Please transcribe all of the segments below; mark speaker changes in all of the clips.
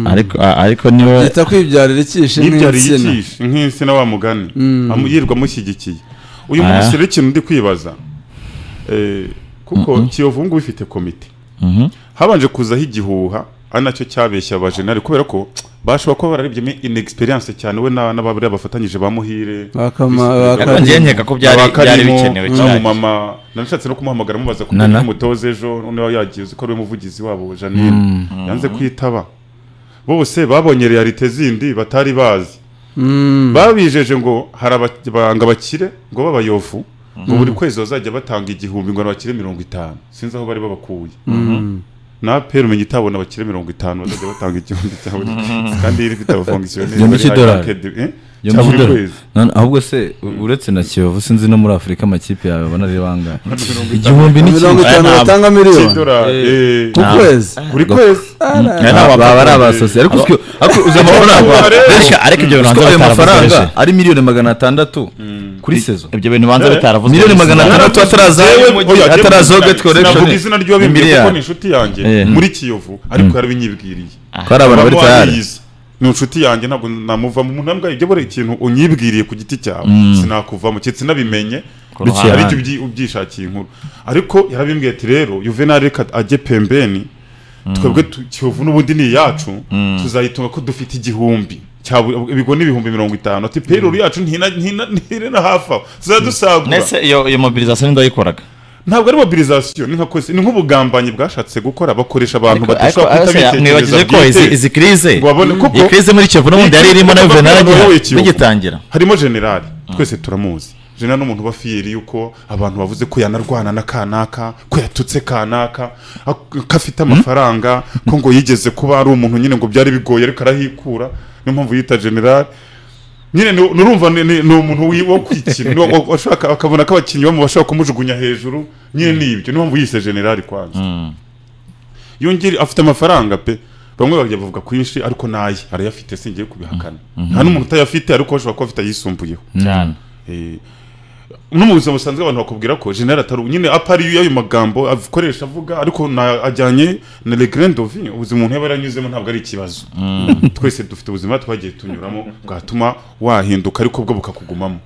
Speaker 1: ariko ariko niwe
Speaker 2: yita kwibyarira ikishe
Speaker 3: yibyariye
Speaker 2: nk'insina
Speaker 3: ikishe nk'insina wa mugani amu- yirirwa amushyigikiye uyu
Speaker 1: Ah.
Speaker 3: munsi rero ikintu ndi kwibaza eh, kuko kiyovu ngubu ifite komite
Speaker 1: Mhm.
Speaker 3: habanje kuzaho igihuha ari nacyo cyabeshya abajenali kubera ko bashobora kuba bararibyemo inexperience cyane we na- n'ababiri bafatanyije ba muhire
Speaker 2: bakama
Speaker 1: ariko
Speaker 2: bakama
Speaker 1: njyewe nkeka ko byari byari bikenewe cyane
Speaker 3: mama nanashatse no kumuhamagara mubaza ko
Speaker 1: Nana.
Speaker 3: umutoza ejo noneho yagiye uzi ko ari we muvugizi wabo janine yanze kwitaba bose babonye realite zindi batari bazi
Speaker 2: Mm.
Speaker 3: babijeje ngo hari abaganga bakire ngo b'abayovu ngo buri kwezi bazajya batanga igihumbi ngo bakire mirongo itanu sinzi aho bari babakuye na pera umenya itabona bakire mirongo itanu bazajya batanga igihumbi cya buri kwezi kandi iyo ifite abafongisiyoneri
Speaker 4: Igihumbi cy'idolari.
Speaker 3: cya buri
Speaker 4: Yombi
Speaker 3: kwezi
Speaker 4: None ahubwo se u- uretse na kiyovu sinzi no muri afurika amakipe yawe abona ari bangahe
Speaker 3: Mirongo
Speaker 4: igihumbi
Speaker 2: mirongo
Speaker 4: n'ikintu
Speaker 2: itanu
Speaker 1: Aya ntabwo-
Speaker 2: batanga miliyoni
Speaker 3: cy'idolari eh,
Speaker 2: ku kwezi
Speaker 3: buri kwezi
Speaker 1: Aya ni
Speaker 4: baba
Speaker 1: abapapa
Speaker 4: baba ari
Speaker 1: babiri.
Speaker 4: abasosiye ariko uzwi ariko uzi amafaranga
Speaker 3: Amafaranga rero.
Speaker 1: Reka, ariko ibyo
Speaker 4: Uzi
Speaker 1: bintu
Speaker 4: ko ayo
Speaker 1: banza
Speaker 4: mafaranga
Speaker 1: bataravuze
Speaker 4: ari miliyoni magana atandatu kuri sezo
Speaker 1: ibyo bintu banza
Speaker 3: Eh?
Speaker 1: bitaravuzwe
Speaker 4: Miliyoni magana atandatu. Atandatu atarazayo umujyi, atarazaho Gate Collection.
Speaker 3: Sinavuga izina ry'uwabimbwiye
Speaker 4: Imbere
Speaker 3: kuko
Speaker 4: yayo.
Speaker 3: ni inshuti yanjye
Speaker 4: Eh.
Speaker 3: muri Kiyovu ariko yarabinyibwiriye
Speaker 4: ko ari abantu bari
Speaker 3: Mama
Speaker 4: tayari
Speaker 3: wariyize. ni inshuti yanjye ntabwo namuvamo umuntu nabwo ibyo buri ikintu unyibwiriye ku giti cyawe sinakuvamo cye sinabimenye
Speaker 1: ruhande.
Speaker 3: aricyo ubyi- ubyishakiye inkuru ariko yarabimbwiye ati rero juvenal reka ajye pembeni twebwe tu- kiyovu n'ubundi ni iyacu tuzayitunga ko dufite igihumbi cya bu- ibigo ni ibihumbi mirongo itanu ati peyirori yacu ntina- ntina- ntirena hafi aho tuzadusagura
Speaker 1: nese iyo iyo mobilisation ndayikoraga
Speaker 3: ntabwo ari mobilisation ni nka kwezi ni nk'ubugambanyi bwashatse gukora bakoresha abantu
Speaker 1: Ariko- ariko-
Speaker 3: badashobora
Speaker 1: ariko
Speaker 3: kuhita
Speaker 1: mwibagije
Speaker 3: bitekereza
Speaker 1: ko izi
Speaker 3: bwite
Speaker 1: izi krize
Speaker 3: ngo babone kuko
Speaker 1: iyi krize muri Kiyovu n'ubundi yari irimo na
Speaker 3: Kuko
Speaker 1: Juvenal
Speaker 3: abantu bayoboye
Speaker 1: agiye
Speaker 3: Kiyovu.
Speaker 1: bigitangira
Speaker 3: harimo generali twese turamuzi generali ni umuntu uba fiyeri yuko abantu bavuze ko yanarwana na kanaka ko yatutse kanaka ak- ko afite amafaranga ko ngo yigeze kuba ari umuntu nyine ngo byari bigoye ariko arahikura niyo mpamvu yita generali nyine ni- nurumva ni ni- ni umuntu wi- wo kwikina ni wo- washaka akabona ko abakinnyi bamu bashobaka kumujugunya hejuru nyine ni ibyo niyo mpamvu yise generali kwanza yongere afite amafaranga pe bamwe bajya bavuga kwinshi ariko naye arayafite singiye kubihakana nta n'umuntu utayafite ariko bashobora kuba afite ayisumbuyeho
Speaker 1: cyane
Speaker 3: Eh, no mu buzima busanzwe abantu bakubwira ko general atari nyine apari y'ayo magambo akoresha avuga ariko na ajyanye na regret of vie, ubuzima umuntu yaba yaranyuzemo ntabwo ari ikibazo twese dufite ubuzima twagiye tunyuramo bwatuma wahinduka ariko bwo bukakugumamo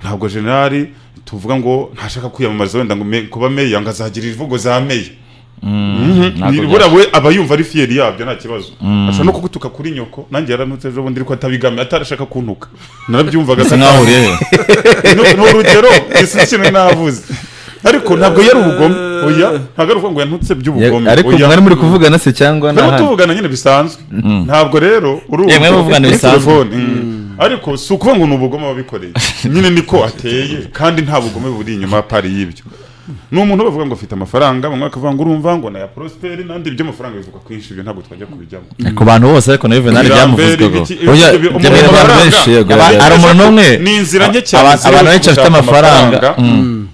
Speaker 3: ntabwo generali tuvuga ngo ntashaka kwiyamamaza wenda ngo me- kuba meya ngo azagira imvugo za meya
Speaker 1: ntabwo
Speaker 3: Ni- buriya we aba yumva ari fiyeri yabyo nta kibazo ashobora no kugutuka kuri nyoko nanjye yaranutse ejo bundi ariko atabigamiye atarashaka kuntuka narabyumvaga
Speaker 1: bisa nkaho uriyeyo
Speaker 3: Ni- ni urugero isi ikintu navuze ariko ntabwo yari ubugome oya ntabwo ari ukuvuga ngo yantutse by'ubugome
Speaker 4: ariko
Speaker 3: oya
Speaker 4: mwari muri kuvugana se cyangwa
Speaker 3: Ntabwo
Speaker 4: n'ahandi
Speaker 3: tuvugana nyine bisanzwe ntabwo rero urumva
Speaker 1: Yemwe muvugana
Speaker 3: kuri
Speaker 1: bisanzwe.
Speaker 3: telefone, mm. ariko si ukuvuga ngo ni ubugome wabikoreye nyine niko ateye kandi nta bugome buri inyuma pari y'ibyo ni umuntu bavuga ngo afite amafaranga bamwe bakavuga ngo urumva ngo naya prosperi n'andi by'amafaranga bivuga kwinshi ibyo ntabwo twajya kubijyamo
Speaker 1: ku bantu bose ariko na Juvenal byamuvuzwego
Speaker 4: Oya,
Speaker 3: umuntu
Speaker 4: abantu
Speaker 3: amafaranga
Speaker 4: benshi yego,
Speaker 1: Aba-
Speaker 4: yego.
Speaker 1: ari umuntu n'umwe
Speaker 3: ni inzira nke cyane
Speaker 1: Aba-
Speaker 3: ziri
Speaker 1: abantu benshi bafite
Speaker 3: gushaka
Speaker 1: amafaranga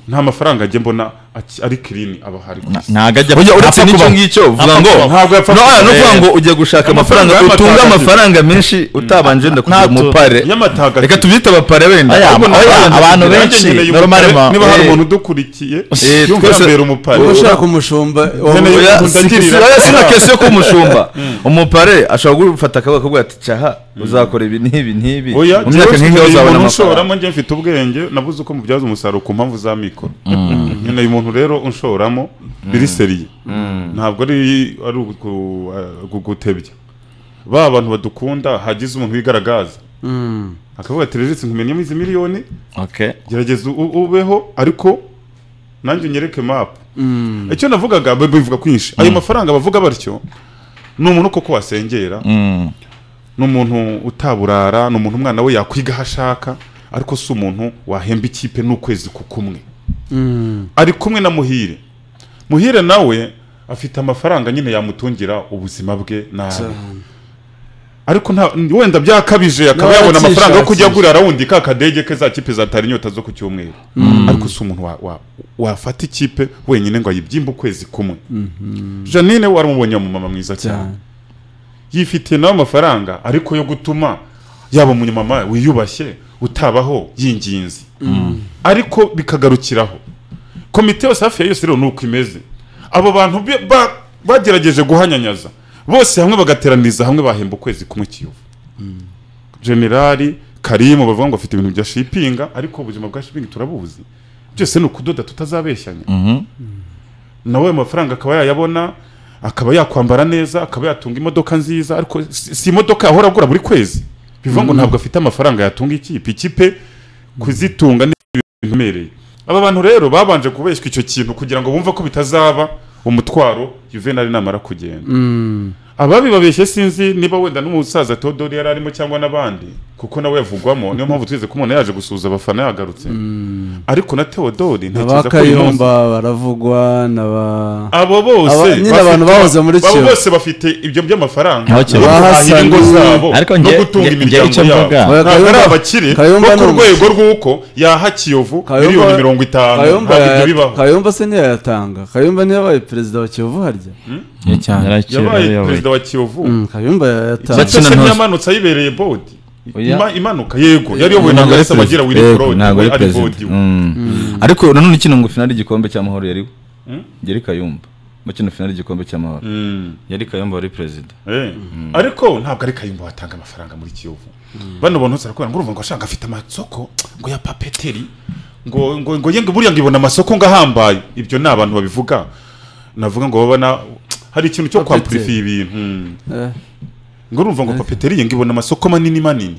Speaker 3: nta mafaranga ajya mbona aki- ari kirini aba hari ku isi.
Speaker 1: ntabwo ajya
Speaker 4: Burya uretse
Speaker 1: apfa
Speaker 4: n'icyo
Speaker 1: kubaho.
Speaker 4: ngicyo uvuga
Speaker 1: Apfa
Speaker 4: ngo
Speaker 1: kubaho.
Speaker 3: ntabwo yapfa
Speaker 4: no
Speaker 3: kubaho.
Speaker 4: no kuvuga ngo ujya gushaka
Speaker 3: Amafaranga
Speaker 4: amafaranga utunga
Speaker 3: y'amatagatifu.
Speaker 4: amafaranga menshi utabanje wenda kugira
Speaker 1: Ntabwo-
Speaker 4: umupare
Speaker 3: y'amatagatifu.
Speaker 4: reka tubyite abapare wenda
Speaker 1: Aya,
Speaker 4: Ahubwo
Speaker 1: oya,
Speaker 4: ntabwo-
Speaker 1: abantu
Speaker 4: Nanjye
Speaker 1: benshi,
Speaker 4: nkeneye
Speaker 3: Ukeneye
Speaker 4: normal
Speaker 3: umupare,
Speaker 4: ma-
Speaker 3: niba hari
Speaker 4: eh,
Speaker 3: umuntu udukurikiye
Speaker 4: eh,
Speaker 3: yumva
Speaker 4: twese-
Speaker 3: yambera umupari
Speaker 2: Niba ushaka umushumba wa-
Speaker 3: Nkeneye
Speaker 4: Oya,
Speaker 3: umuntu
Speaker 4: si-
Speaker 3: atirira.
Speaker 4: si- oya, sina kesi yo kumushumba umupare ashobora gufata akavuga akavuga ati caha uzakora ibi n'ibi n'ibi
Speaker 3: oya
Speaker 4: mu myaka nk'ingaho uzabona amafaranga
Speaker 3: umuntu ushoramo njye mfite ubwenge nabuze uko mubyaza umusaruro ku mpamvu za mikoro nkeneye umuntu rero unshoramo biri seriye ntabwo ari ari ugu- eh, gugutebya ba bantu badukunda hagize umuntu wigaragaza
Speaker 2: Mm.
Speaker 3: akavuga ati rejisi nkumenyemo izi miliyoni
Speaker 1: Okay.
Speaker 3: gerageza u- ubeho ariko nanjye unyereke mapu
Speaker 2: Mm.
Speaker 3: icyo navugaga b- bivuga kwinshi ayo mafaranga bavuga batyo ni umuntu koko wasengera
Speaker 1: Mm.
Speaker 3: ni umuntu utaburara ni umuntu umwana we yakwiga aho ashaka ariko si umuntu wahemba ikipe n'ukwezi ku kumwe
Speaker 2: Mm.
Speaker 3: ari kumwe na muhire muhire nawe afite amafaranga nyine yamutungira ubuzima bwe nabi ariko nta wenda byakabije akaba
Speaker 2: Nawe
Speaker 3: yabona amafaranga yo kujya
Speaker 2: yacyishakisha.
Speaker 3: agurira wundi ka kadege ke za kipe zatari inyota zo ku cyumweru ariko si umuntu wa- wa- wafata ikipe wenyine ngo ayibyimbe ukwezi kumwe janine waramubonye umumama mwiza cyane
Speaker 2: Cyane.
Speaker 3: yifitiye nawe amafaranga ariko yo gutuma yaba umunyamama wiyubashye utabaho y'inginzi ariko bikagarukiraho komite yose hafi ya yose rero ni uko imeze abo bantu be- ba- bagerageje guhanyanyaza bose hamwe bagateraniriza hamwe bahemba ukwezi kumwe kiyovu generali karimu bavuga ngo afite ibintu bya shipinga ariko ubuzima bwa shipingi turabuzi byose ni ukudoda tutazabeshyanya
Speaker 1: Mhm.
Speaker 3: nawe ayo mafaranga akaba yayabona akaba yakwambara neza akaba yatunga imodoka nziza ariko si si imodoka yahora agura buri kwezi bivuga ngo ntabwo afite amafaranga yatunga ikipe ikipe kuzitunga ni ibintu biremereye aba bantu rero babanje kubeshywa icyo kintu kugira ngo bumve ko bitazaba umutwaro juvenali namara kugenda
Speaker 2: Mm.
Speaker 3: ababi babeshye sinzi niba wenda n'umusaza Theodore yari arimo cyangwa n'abandi kuko nawe yavugwamo niyo mpamvu twize ko umuntu yaje gusuhuza abafana yagarutse ariko na Theodore
Speaker 2: aba
Speaker 3: ntekereza ko uyu munsi-
Speaker 2: kayumba baravugwa n'aba
Speaker 3: abo
Speaker 2: Aba-
Speaker 3: bose
Speaker 2: nyine
Speaker 3: bafite-
Speaker 2: abantu bahoze muri
Speaker 3: abo
Speaker 2: Kiyovu.
Speaker 3: bose bafite ibyo by'amafaranga
Speaker 1: Aho
Speaker 3: no
Speaker 1: Kiyovu.
Speaker 3: guhahira ingo
Speaker 2: Bahasanye.
Speaker 3: zabo
Speaker 1: Ariko
Speaker 3: no
Speaker 1: njye-
Speaker 3: gutunga
Speaker 1: njye- njye
Speaker 3: imiryango
Speaker 1: icyo
Speaker 3: yabo
Speaker 1: mvuga.
Speaker 2: Oya,
Speaker 3: ntabwo ari
Speaker 2: Kayumba-
Speaker 3: abakire
Speaker 2: Kayumba
Speaker 3: bo ku
Speaker 2: ni umu-
Speaker 3: rwego rw'uko yaha kiyovu
Speaker 2: Kayumba-
Speaker 3: miliyoni mirongo itanu
Speaker 2: Kayumba
Speaker 3: ntabwo ibyo
Speaker 2: yaya-
Speaker 3: bibaho
Speaker 2: Kayumba se ntiyayatanga Kayumba ntiyabaye perezida wa Kiyovu harya
Speaker 5: Ni cyane
Speaker 1: Yarakira,
Speaker 3: yabaye
Speaker 1: yabaye.
Speaker 3: perezida wa kiyovu
Speaker 2: Mm, Kayumba yayatanga
Speaker 1: Bakina
Speaker 3: Bakina
Speaker 1: ntuzi.
Speaker 3: ntiyamanutse ayibereye bodi
Speaker 1: Oya.
Speaker 3: Ima- imanuka yego yari yobowe na
Speaker 1: Ntabwo ari
Speaker 3: Grace abagira
Speaker 1: perezida.
Speaker 3: Willy
Speaker 1: Yego,
Speaker 3: Claude
Speaker 1: ntabwo
Speaker 3: we
Speaker 1: ari
Speaker 3: ari
Speaker 1: perezida.
Speaker 3: bodi we.
Speaker 1: Mm.
Speaker 4: ariko nanone kino ngo finali igikombe cy'amahoro yariwe yari kayumba mu kino finali igikombe cy'amahoro
Speaker 3: Mm.
Speaker 4: yari kayumba wari perezida
Speaker 3: Eh. ariko ntabwo ari kayumba watanga amafaranga muri kiyovu bano bantu sarakora ngo urumva ngo ashaka afite amasoko ngo ya papeteri ngo ngo ngo yenge buriya ngo ibona amasoko ngo ahambaye ibyo ni abantu babivuga navuga ngo babona hari ikintu cyo
Speaker 2: Papeteri.
Speaker 3: kwampurifiya ibintu Mm.
Speaker 2: Eh,
Speaker 3: ngo urumva ngo papeteri yenge ibona amasoko manini manini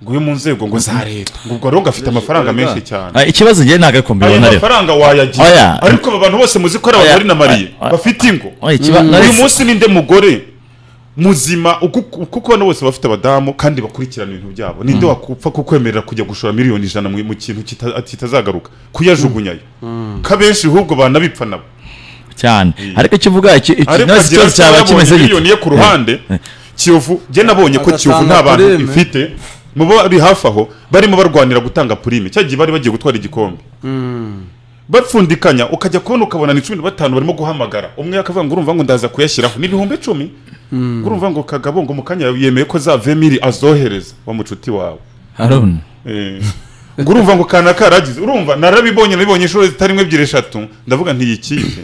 Speaker 3: ngo yo mu nzego ngo za leta ngo ubwo rero ngo afite amafaranga menshi cyane
Speaker 1: Ah, ikibazo njye ntabwo ari
Speaker 3: ayo
Speaker 1: kumbibona rero
Speaker 3: mafaranga wayagira
Speaker 1: Oya.
Speaker 3: ariko aba bantu bose muzi ko ari abantu
Speaker 1: Oya.
Speaker 3: ari na mariye
Speaker 1: Oya.
Speaker 3: bafite ingo
Speaker 1: Oya, ikiba-
Speaker 3: uyu
Speaker 1: Knowless-
Speaker 3: munsi ninde mugore muzima uku- kuko bano bose bafite abadamu kandi bakurikirana ibintu byabo ninde wakupfa kukwemerera kujya gushora miliyoni ijana mu mu kintu kita- kitazagaruka kuyajugunyayo ko abenshi ahubwo banabipfa nabo
Speaker 1: cyane ariko icyo uvuga iki- iki-
Speaker 3: ariko
Speaker 1: Knowless
Speaker 3: agira
Speaker 1: ikibazo cyaba
Speaker 3: ati,
Speaker 1: kimeze
Speaker 3: "Nabonye
Speaker 1: gite
Speaker 3: miliyoni ye ku ruhande kiyovu njye nabonye ko
Speaker 2: Agatanga
Speaker 3: kiyovu nta bantu
Speaker 2: purime.
Speaker 3: ifite mu bo bari hafi aho barimo barwanira gutanga purime cya gihe bari bagiye gutwara igikombe bapfundikanya ukajya kubona ukabona ni cumi na batanu barimo guhamagara umwe akavuga ngo urumva ngo ndaza kuyashyiraho ni ibihumbi icumi ngo urumva ngo kagabo ngo mu kanya yemeye ko za vemiri azohereza wa mucuti wawe
Speaker 1: haruna
Speaker 3: Eh. ngo urumva ngo kana karagize urumva narabibonye nabibonye inshuro zitari imwe ebyiri eshatu ndavuga nti iyi kipe
Speaker 1: oya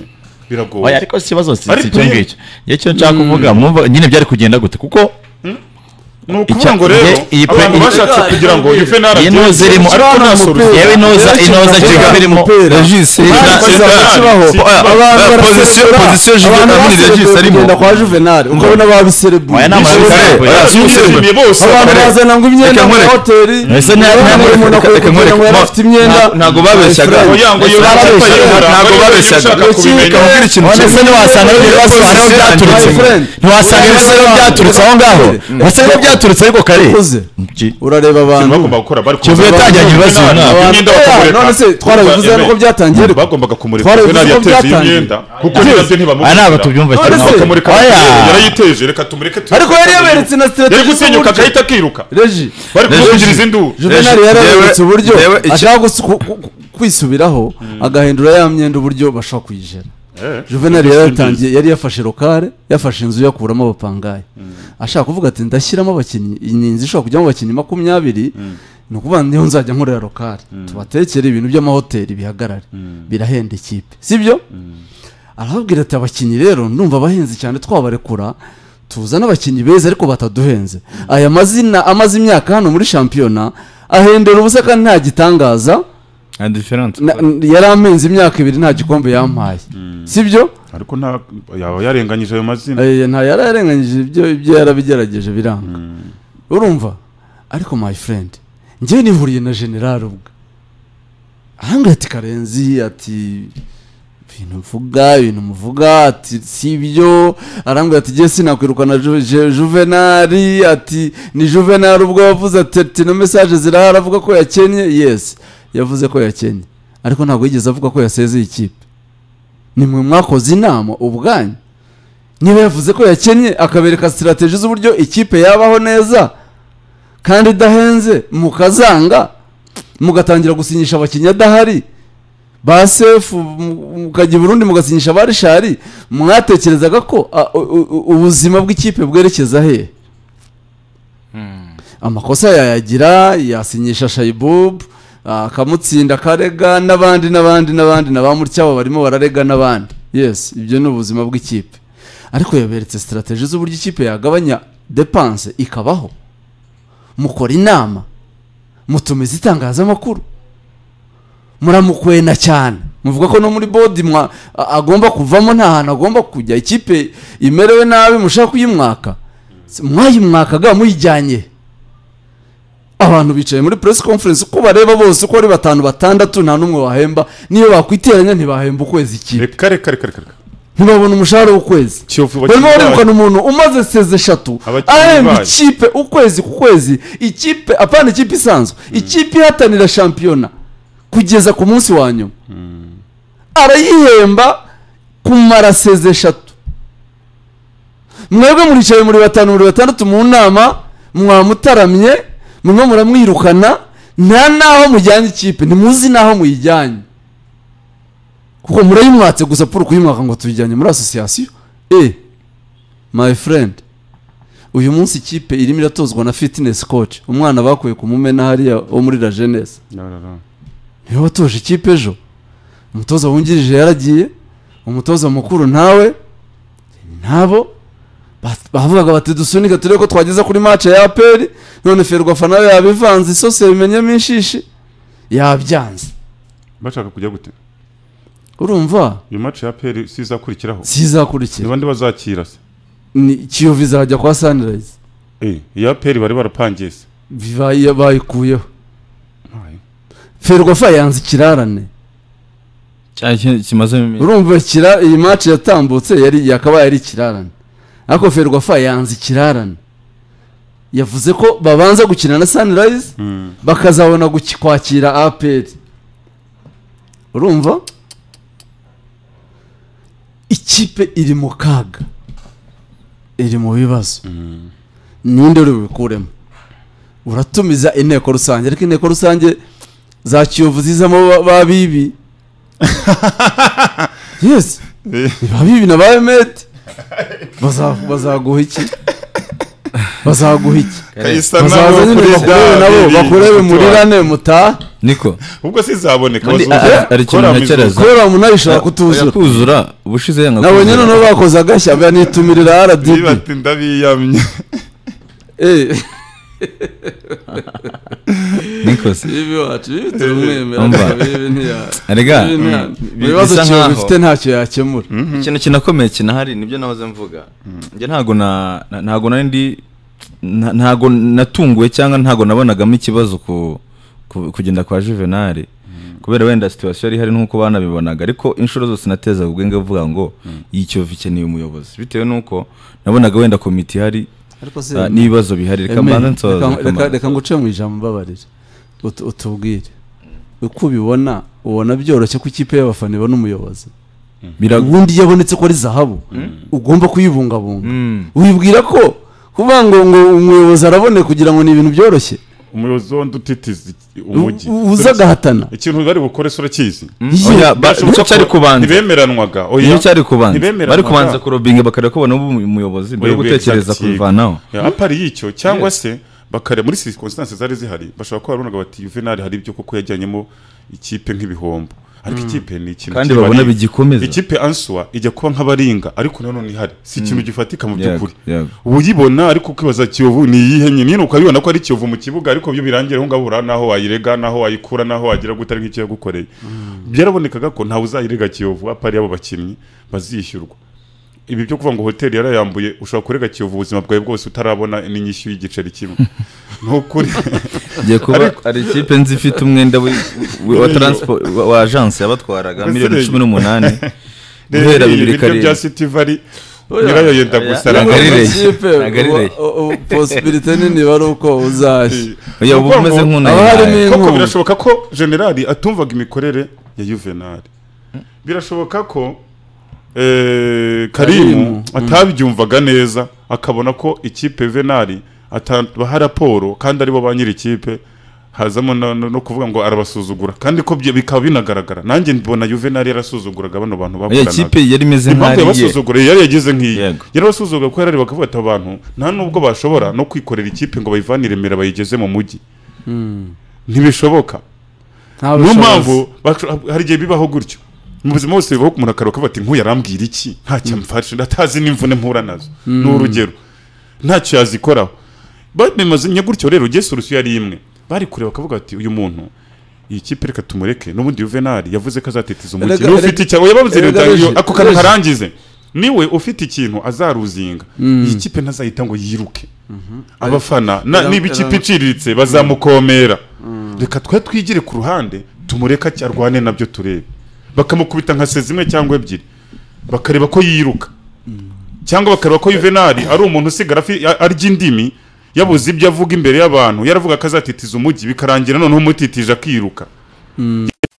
Speaker 3: biragoye
Speaker 1: ariko si ikibazo si
Speaker 3: Ari
Speaker 1: si icyo
Speaker 3: pure.
Speaker 1: ngicyo njye icyo nshaka kuvuga mwumva nyine byari kugenda gute kuko
Speaker 3: ni ukuvuga ngo
Speaker 1: Icya-
Speaker 3: rero
Speaker 1: nge- iyi pe-
Speaker 3: abantu
Speaker 1: iyi-
Speaker 3: bashatse kugira ngo ife
Speaker 1: iyi noza irimo ariko nta solution yewe inoza inoza
Speaker 2: kiba
Speaker 1: kigali irimo
Speaker 4: regis pozisiyo pozisiyo juvenali regis arimo
Speaker 2: kwa juvenali ukabona babiserebuye
Speaker 1: Oya, ni amazi
Speaker 2: Bishoboka.
Speaker 1: kare. Oya,
Speaker 2: Bishoboka.
Speaker 3: bishimiye bose
Speaker 2: abantu
Speaker 4: Kare.
Speaker 2: bazana ngo imyenda
Speaker 4: Reka
Speaker 2: mu
Speaker 4: nkwereke.
Speaker 2: mahoteli
Speaker 1: Ese nta-
Speaker 2: urabona
Speaker 1: nta-
Speaker 2: umuntu
Speaker 1: reka-
Speaker 2: akora
Speaker 1: reka
Speaker 2: kugira ngo
Speaker 1: nkwereke.
Speaker 2: yari afite imyenda
Speaker 4: Nta- ntabwo babeshyaga
Speaker 3: Oya, ngo iyo
Speaker 1: Ese
Speaker 3: nzapa
Speaker 1: barabeshya.
Speaker 3: yera,
Speaker 4: ntabwo
Speaker 3: ngo iyo
Speaker 4: babeshya
Speaker 3: ushaka
Speaker 4: ngo
Speaker 3: kubimenya.
Speaker 4: kababwira ikintu
Speaker 1: none se ntiwasanga rero
Speaker 4: Iyo
Speaker 1: ibibazo aho
Speaker 4: position
Speaker 1: byaturutse
Speaker 4: yanjye.
Speaker 1: ngo. ntiwasanga
Speaker 2: Urebe
Speaker 1: ibibazo rero
Speaker 2: abantu.
Speaker 1: byaturutse aho ngaho wasanga rero byaturutse ariko kare
Speaker 2: Ukoze.
Speaker 1: Ki-
Speaker 2: urareba
Speaker 3: Ikintu
Speaker 2: abantu
Speaker 3: bagomba gukora bari
Speaker 1: Kiyovu
Speaker 3: kumureka.
Speaker 1: yatangiranye ibibazo uyu mwaka.
Speaker 3: Abantu- Imyenda bakamureka.
Speaker 2: None se twarabivuze
Speaker 3: Bakamureka.
Speaker 2: nuko byatangiye ariko.
Speaker 3: bagombaga kumureka
Speaker 2: Twarabivuze
Speaker 3: Juvenali
Speaker 2: ko
Speaker 3: yateje iyo
Speaker 2: byatangiye.
Speaker 3: myenda kuko ni nabyo
Speaker 1: aya
Speaker 3: ntibamukira
Speaker 1: ntabwo tubyumva
Speaker 2: None
Speaker 1: cyane
Speaker 2: se-
Speaker 3: bakamureka
Speaker 1: Oya.
Speaker 3: yarayiteje reka tumureke tu-
Speaker 2: ariko yari yaberetse na
Speaker 3: yari
Speaker 2: strategy
Speaker 3: gutinyuka
Speaker 2: z'uburyo.
Speaker 3: agahita akiruka
Speaker 2: reji
Speaker 3: bari
Speaker 4: Reje-
Speaker 3: kumuvugiriza induru
Speaker 2: juvenali
Speaker 4: Reje-
Speaker 2: yari yaberetse
Speaker 4: Jewe-
Speaker 2: uburyo
Speaker 4: Jewe iki-
Speaker 2: ashaka gusu- ku- ku- ku- kwisubiraho agahindura ya myenda uburyo bashobora kuyijera
Speaker 3: Eh,
Speaker 2: juvenali yari
Speaker 3: Justin
Speaker 2: yatangiye yari yafashe rokare yafashe inzu yakuramo abapangayi ashaka kuvuga ati ndashyiramo abakinnyi iyi ni inzu ishobora kujyamo abakinnyi makumyabiri ni ukuvuga ngo niho nzajya nkorera rokare tubatekere ibintu by'amahoteli bihagarare birahenda ikipe sibyo arababwira ati abakinnyi rero ndumva abahenzi cyane twabarekura tuzane abakinnyi beza ariko bataduhenze aya mazina amaze imyaka hano muri shampiyona ahendera ubusa kandi nta gitangaza
Speaker 5: na diferanse
Speaker 2: Na- yari amenze imyaka ibiri nta gikombe yampaye sibyo
Speaker 3: ariko nta yaba yarenganyije ayo mazina
Speaker 2: Eh, nta yari yararenganyije ibyo ibyo yarabigerageje biranga urumva ariko my friend njyewe nihuriye na general ubwe ahangaha ati karenzi ati ibintu mvuga ibintu muvuga ati si ibyo arambwira ati jye sinakwirukana Ju- Je- juvenali ati ni juvenali ubwo yavuze ati ati no message zirahari avuga ko yakennye yes yavuze ko yakennye ariko ntabwo yigeze avuga ko yasezeye ikipe ni mwe mwakoze inama ubwanyu niba yavuze ko yakennye akabereka sitirateji z'uburyo ikipe yabaho neza kandi idahenze mukazanga mugatangira gusinyisha abakinnyi adahari ba sefu mu- mukajya i burundi mugasinyisha ba rishari mwatekerezaga ko a, u- u- ubuzima bw'ikipe bwerekeza hehe amakosa yayagira yasinyisha shayibubu akamutsinda akarega n'abandi n'abandi n'abandi na ba mutya abo barimo bararega n'abandi yes ibyo ni ubuzima bw'ikipe ariko yaberetse sitarategi z'uburyo ikipe yagabanya depanse ikabaho mukora inama mutumiza itangazamakuru muramukwena cyane muvuga ko no muri bodi mwa a- agomba kuvamo nta hantu agomba kujya ikipe imerewe nabi mushaka kuyimwaka Si- mwayimwakaga muyijyanye abantu bicaye muri press conference uko bareba bose uko ari batanu batandatu nta n'umwe wahemba niyo bakwiteranya ntibahemba ukwezi kimwe
Speaker 3: reka reka reka reka reka
Speaker 2: ntibabona umushahara w'ukwezi
Speaker 3: kiyovu
Speaker 2: barimo
Speaker 3: bakinnyi bayo.
Speaker 2: barirukana umuntu umaze seze eshatu
Speaker 3: Abakinnyi
Speaker 2: ahemba
Speaker 3: bayo.
Speaker 2: ikipe ukwezi ku kwezi ikipe apana ikipe isanzwe ikipe ihatanira shampiyona kugeza ku munsi wa nyuma arayihemba kumara seze eshatu mwebwe muricaye muri batanu muri batandatu mu nama mwamutaramye murimo muramwirukana nta n'aho mujyanye ikipe ntimuzi n'aho muyijyanye kuko murayimwatse gusa poro kuyimwaka ngo tuyijyanye muri asosiyasiyo e my friend uyu munsi ikipe irimo iratozwa na fitness coach umwana bakuye ku mumena hariya wo muri la jeunesse
Speaker 3: No, no, no.
Speaker 2: niwe watoje ikipe ejo umutoza wungirije yaragiye umutoza mukuru ntawe ntabo Ba- bavugaga bati dusunika turebe ko twageza kuri match ya aperi none ferwafa nawe yabivanze isosi yabimenyemo inshishi yabyanze
Speaker 3: bashaka kujya gute
Speaker 2: urumva
Speaker 3: iyo match ya peri si izakurikiraho ni
Speaker 2: sizakurikira
Speaker 3: bande bazakira se
Speaker 2: ni kiyovu izajya kwa sunrise
Speaker 3: Eh, iya peri bari barapangiye se
Speaker 2: Bibaye- bayikuyeho
Speaker 3: Ay.
Speaker 2: ferwafa yanze ikirarane
Speaker 5: kimaze iminsi
Speaker 2: urumva kira iyi match yatambutse yari yakabaye ari ikirarane ariko ferwafa yanze ikirarane yavuze ko babanza gukina na sunrise
Speaker 3: Mm.
Speaker 2: bakazabona guki- kwakira aperi urumva ikipe iri mu kaga iri mu bibazo ninde uri bubikuremo uratumiza inteko rusange ariko inteko rusange za kiyovu zizamo ba- ba bibi yes ba bibi na ba emedi Baza- bazaguha iki bazaguha iki
Speaker 3: Kayisa nabo
Speaker 2: bazaza nyine bakurebe
Speaker 3: kuri bya
Speaker 2: nabo
Speaker 3: biri
Speaker 2: bakurebe
Speaker 3: mutuwa.
Speaker 2: murirane mutaha
Speaker 5: niko
Speaker 3: ubwo sizaboneka
Speaker 5: Ubundi,
Speaker 3: bazumva.
Speaker 5: ah, ah, hari ikintu
Speaker 3: Kora
Speaker 5: ntekereza.
Speaker 3: mizuka.
Speaker 2: kubera umuntu abishobora kutuzura
Speaker 5: kutuzura ubushize yanga
Speaker 2: nabonye
Speaker 5: kuzura.
Speaker 2: noneho bakoze agashya banitumirira
Speaker 3: Niba
Speaker 2: rdb
Speaker 3: ati ndabiyamye
Speaker 2: Eh,
Speaker 5: niko se
Speaker 2: bibi wacu bibi turamwemera
Speaker 5: Umva.
Speaker 2: bibi ntiya-
Speaker 5: Erega,
Speaker 2: bibi ntiya-
Speaker 5: mm,
Speaker 2: mu bibazo
Speaker 5: bisa
Speaker 2: kiyovu
Speaker 5: nkaho-
Speaker 2: bifite ntacyo yakemura
Speaker 5: ikintu kinakomeye kinahari nibyo nahoze mvuga njye ntago na na- ntago nari ndi nta- ntago natunguwe cyangwa ntago nabonagamo ikibazo ku ku- kugenda kwa juvenali kubera wenda situwasiyo yari ihari nk'uko banabibonaga ariko inshuro zose natezaga ubwenge mvuga ngo iyi kiyovu ikeneye umuyobozi bitewe n'uko nabonaga wenda komite ihari
Speaker 2: ariko se
Speaker 5: ah, n'ibibazo bihari reka
Speaker 2: Aimé,
Speaker 5: mbanze nsoze
Speaker 2: reka-
Speaker 5: reka
Speaker 2: reka
Speaker 5: mbanze
Speaker 2: reka nguce mu ijambo mbabarira Utu- utubwire uko ubibona ubona byoroshye ko ikipe y'abafana ibona umuyobozi
Speaker 5: Biragu-
Speaker 2: ubundi iyo abonetse ko ari zahabu ugomba kuyibungabunga
Speaker 5: Mm.
Speaker 2: wibwira ko kuvuga ngo ngo umuyobozi arabone kugira ngo ni ibintu byoroshye
Speaker 3: umuyobozi w'undi utitiza umujyi
Speaker 2: U- uza agahatana
Speaker 3: ikintu bari bukore so urakizi
Speaker 2: Iyo-
Speaker 5: Oya, ba-
Speaker 3: Birashoboka
Speaker 5: icyo
Speaker 3: ko
Speaker 5: cyari kubanza
Speaker 3: ntibemeranwaga oya.
Speaker 5: nicyo cyari kubanza bari
Speaker 3: Ntibemeranwaga.
Speaker 5: kubanza kurobinga bakareba ko ubona umuyobozi mbere yo
Speaker 3: Oya,
Speaker 5: gutekereza
Speaker 3: exactly.
Speaker 5: kubivanaho
Speaker 3: Ya, apari y'icyo cyangwa se bakare muri circumstances zari zihari bashobora kuba babonaga bati Juvenal hari ibyo koko yajyanyemo ikipe nk'ibihombo ariko ikipe ni ikintu
Speaker 5: kandi
Speaker 3: kiba
Speaker 5: babona
Speaker 3: ari-
Speaker 5: bigikomeza
Speaker 3: ikipe answa ijya kuba nk'abaringa ariko nanone ihari si ikintu gifatika mu
Speaker 5: Yego,
Speaker 3: by'ukuri
Speaker 5: yego.
Speaker 3: uba uyibona ariko ukibaza kiyovu ni iyihe nyine nyine ukabibona ko ari kiyovu mu kibuga ariko byo birangira aho ngaho ura n'aho wayirega n'aho wayikura n'aho wagira gute ari nk'icyo yagukoreye byarabonekaga ko ntawe uzayirega kiyovu apari y'abo bakinnyi bazishyurwa ibi byo kuvuga ngo hoteli yarayambuye ushobora kurega kiyovu ubuzima bwawe bwose utarabona n'inyishyu y'igiceri kimwe ni ukuri
Speaker 5: igiye kuba hari ikipe nzi ifite umwenda wi- wi- wa transport wa- wa agence yabatwaraga
Speaker 3: Mbese
Speaker 5: miliyoni
Speaker 3: rero-
Speaker 5: cumi n'umunani guhera
Speaker 3: rero
Speaker 5: bibiri
Speaker 3: ibiryo bya
Speaker 5: karindwi
Speaker 3: city valley
Speaker 2: Oya.
Speaker 3: nyirayo yenda
Speaker 5: Oya.
Speaker 3: gusara
Speaker 5: Ntabwo ari rege.
Speaker 2: Ikipe,
Speaker 5: Ntabwo ari rege.
Speaker 2: ubu- ubu- posibilite nini bari uko uzashya
Speaker 5: oya uba
Speaker 3: Kuvuga
Speaker 5: umeze
Speaker 3: ngo
Speaker 2: abahari
Speaker 5: nk'unayihaye
Speaker 2: ni-
Speaker 3: koko
Speaker 2: Inkunga.
Speaker 3: birashoboka ko generali atumvaga imikorere ya yuvenali birashoboka ko eh,
Speaker 2: Karimu,
Speaker 3: karimu atabyumvaga neza akabona ko ikipe yuvenali atabaha raporo kandi aribo ba nyiri ikipe hazamo no, no, no kuvuga ngo arabasuzugura kandi ko bye- bikaba binagaragara nanjye mbona yuvenali yarasuzuguraga bano bantu
Speaker 5: oya
Speaker 3: bakoranaga
Speaker 5: ikipe yari imeze
Speaker 3: impamvu
Speaker 5: nk'ariye
Speaker 3: yabasuzugura yari yagize nk'iyi
Speaker 5: Yego.
Speaker 3: yarabasuzugura ko yarari bakavuga ati abantu nta nubwo bashobora no kwikorera ikipe ngo bayivane i remera bayigeze mu mujyi ntibishoboka
Speaker 2: nta
Speaker 3: niyo
Speaker 2: bushobozi.
Speaker 3: mpamvu basho- hari igihe bibaho gutyo mu buzima bose bibaho umuntu akaruhuka bati nk'uyu arambwira iki ntacyo amfashe ndatazi n'imvune mpura nazo ni urugero ntacyo yazikoraho bimeze gutyo rero ugeze urusiyo yari imwe bari kureba bakavuga bati uyu muntu iyi kipe reka tumureke n'ubundi yuvenali yavuze ko azatetiza umukino
Speaker 2: Erega-
Speaker 3: niba ufite icyawe yababuze
Speaker 2: erega
Speaker 3: rero
Speaker 2: reje-
Speaker 3: ako kantu
Speaker 2: reje.
Speaker 3: karangize niwe ufite ikintu azaruzinga iyi kipe ntazahita ngo yiruke abafana na-
Speaker 2: Era-
Speaker 3: niba ikipe
Speaker 2: era-
Speaker 3: iciriritse bazamukomera reka twe twigire ku ruhande tumureka ki- arwane nabyo turebe bakamukubita nka sezi imwe cyangwa ebyiri bakareba ko yiruka cyangwa bakareba ko Juvenal ari umuntu usigara afi- a- arya indimi yabuze ibyo avuga imbere y'abantu yaravuga ko azatitiza umujyi bikarangira noneho umutitije akiruka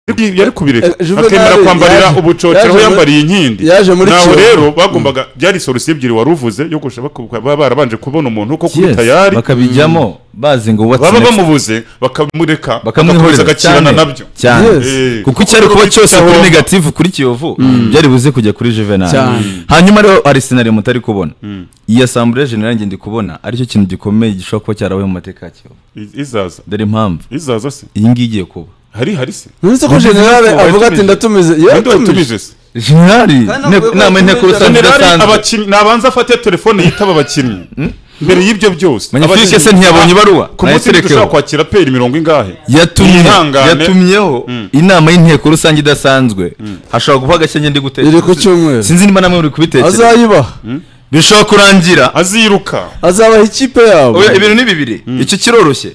Speaker 3: Yari- yari kubireka
Speaker 2: Eh, Juvenal
Speaker 3: akemera kwambarira
Speaker 2: yaje-
Speaker 3: ubucocero aho
Speaker 2: yaje muri-
Speaker 3: yambariye inkindi
Speaker 2: yaje muri
Speaker 3: naho
Speaker 2: Kiyovu.
Speaker 3: rero bagombaga byari solusiyo ebyiri wari uvuze yo gushaka baka- baba barabanje kubona umuntu ko kuri
Speaker 5: Yes,
Speaker 3: tayari
Speaker 5: bakabijyamo bazi ngo what's
Speaker 3: baba
Speaker 5: next.
Speaker 3: bamubuze bakamureka bakamuhereza
Speaker 5: bakamwihoreza
Speaker 3: agakirana
Speaker 5: cyane,
Speaker 3: nabyo
Speaker 5: cyane
Speaker 2: Yes.
Speaker 3: Eh,
Speaker 5: kuko icyo ari kuba
Speaker 3: urubyiruko
Speaker 5: cyose kuri
Speaker 3: agomba-
Speaker 5: negatifu kuri kiyovu byari buze kujya kuri juvenal
Speaker 2: Cyane.
Speaker 5: hanyuma rero hari sinari mutari kubona iyi asambure generale njye ndi kubona aricyo kintu gikomeye gishobora kuba cyarabaye mu mateka ya kiyovu
Speaker 3: I- izaza
Speaker 5: dore impamvu
Speaker 3: izaza se
Speaker 5: iyi ngiyi igiye kuba
Speaker 3: hari hari se
Speaker 2: uretse ko generale
Speaker 3: ko
Speaker 2: avuga ati
Speaker 3: watumije.
Speaker 2: ndatumize
Speaker 3: ninde
Speaker 2: yatumije
Speaker 3: watumije se
Speaker 5: generali
Speaker 2: Kandi
Speaker 5: inteko-
Speaker 2: avuga
Speaker 5: inama
Speaker 2: ko
Speaker 5: y'inteko
Speaker 2: muri
Speaker 5: rusange
Speaker 3: generali
Speaker 5: idasanzwe
Speaker 3: abakinnyi nabanza afate telefone yitaba abakinnyi mbere y'ibyo byose
Speaker 5: Magnifique
Speaker 3: abakinnyi-
Speaker 5: se ntiyabonye ibaruwa?
Speaker 3: ku munsi
Speaker 5: Nayiterekeho.
Speaker 3: dushobora kwakira peri mirongo ingahe
Speaker 5: yatumye
Speaker 3: Mwihangane.
Speaker 5: yatumyeho inama y'inteko rusange idasanzwe hashobora guha agashya ndi
Speaker 2: iri ku
Speaker 5: gutekereza
Speaker 2: cyumweru
Speaker 5: sinzi niba namwe muri kubitekereza
Speaker 2: azayibaha
Speaker 5: bishobora kurangira
Speaker 3: aziruka
Speaker 2: azabaha ikipe yabo
Speaker 5: Oya, ibintu ni bibiri icyo kiroroshye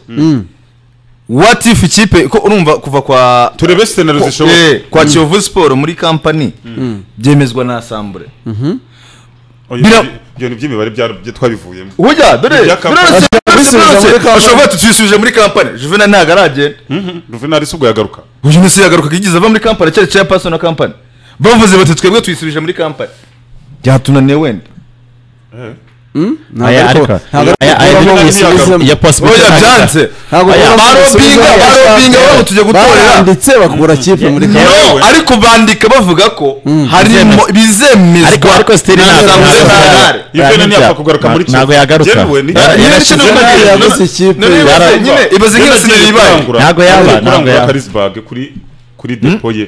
Speaker 5: what if ikipe ko urumva kuva kwa
Speaker 3: turebe senero
Speaker 5: ko- eh,
Speaker 3: zishoboka
Speaker 5: kwa kiyovu siporo muri kampani byemezwa na asambure
Speaker 3: Oya,
Speaker 5: Bira-
Speaker 3: ibyo- ibyo ni iby'imibare byarabyo twabivuyemo
Speaker 5: hujya dore
Speaker 3: Ibya kampani.
Speaker 5: biroroshye,
Speaker 2: Basubiza
Speaker 5: biroroshye.
Speaker 2: muri kampani.
Speaker 5: bashobora kuba tubisubije muri kampani juvena ntabwo aragenda
Speaker 3: juvenali si ubwo yagaruka
Speaker 5: uyu munsi yagarukaga yigeze ava muri kampani cyari cya pasona kampani bavuze bati twebwe tuyisubije muri kampani byatunaniye wenda
Speaker 2: Ntabwo ariko-
Speaker 1: ariko-
Speaker 2: ntabwo
Speaker 1: aya- aya-
Speaker 2: ariko
Speaker 3: aya-
Speaker 2: babisubizemo.
Speaker 1: Iya possibility
Speaker 5: oya
Speaker 1: ntabwo-
Speaker 5: byanze
Speaker 2: Ntabwo
Speaker 1: Aya-
Speaker 2: babisubizemo.
Speaker 5: barobinga barobinga babo tujya gutorera
Speaker 2: baranditse bakugura kipe muri
Speaker 1: Yeah.
Speaker 2: kampani
Speaker 5: no ariko bandika bavuga ko harimo
Speaker 1: bizemezwa. ariko
Speaker 5: bizemezwa
Speaker 1: ariko steri
Speaker 5: na
Speaker 1: ntabwo-
Speaker 5: za
Speaker 1: ntabwo-
Speaker 5: Muzemanare.
Speaker 3: Juvenal
Speaker 1: ntabwo-
Speaker 3: ntiyapfa kugaruka muri Kiyovu.
Speaker 1: ntabwo yagaruka
Speaker 3: Yewe, ni-
Speaker 1: Yara-
Speaker 5: Iyo
Speaker 1: yarashize
Speaker 5: mikino
Speaker 2: Juvenal
Speaker 5: ibaye-
Speaker 2: yaguze
Speaker 5: none-
Speaker 2: ikipe.
Speaker 5: none ibaze-
Speaker 1: Yara-
Speaker 5: nyine ibaze
Speaker 3: Yari
Speaker 5: nk'iyo
Speaker 3: agiye
Speaker 5: sinari ibaye
Speaker 3: kurangura-
Speaker 1: Ntabwo yaba,
Speaker 3: yari agiye
Speaker 1: ntabwo
Speaker 3: kurangura
Speaker 1: yaba.
Speaker 3: Karisbag kuri kuri depo ye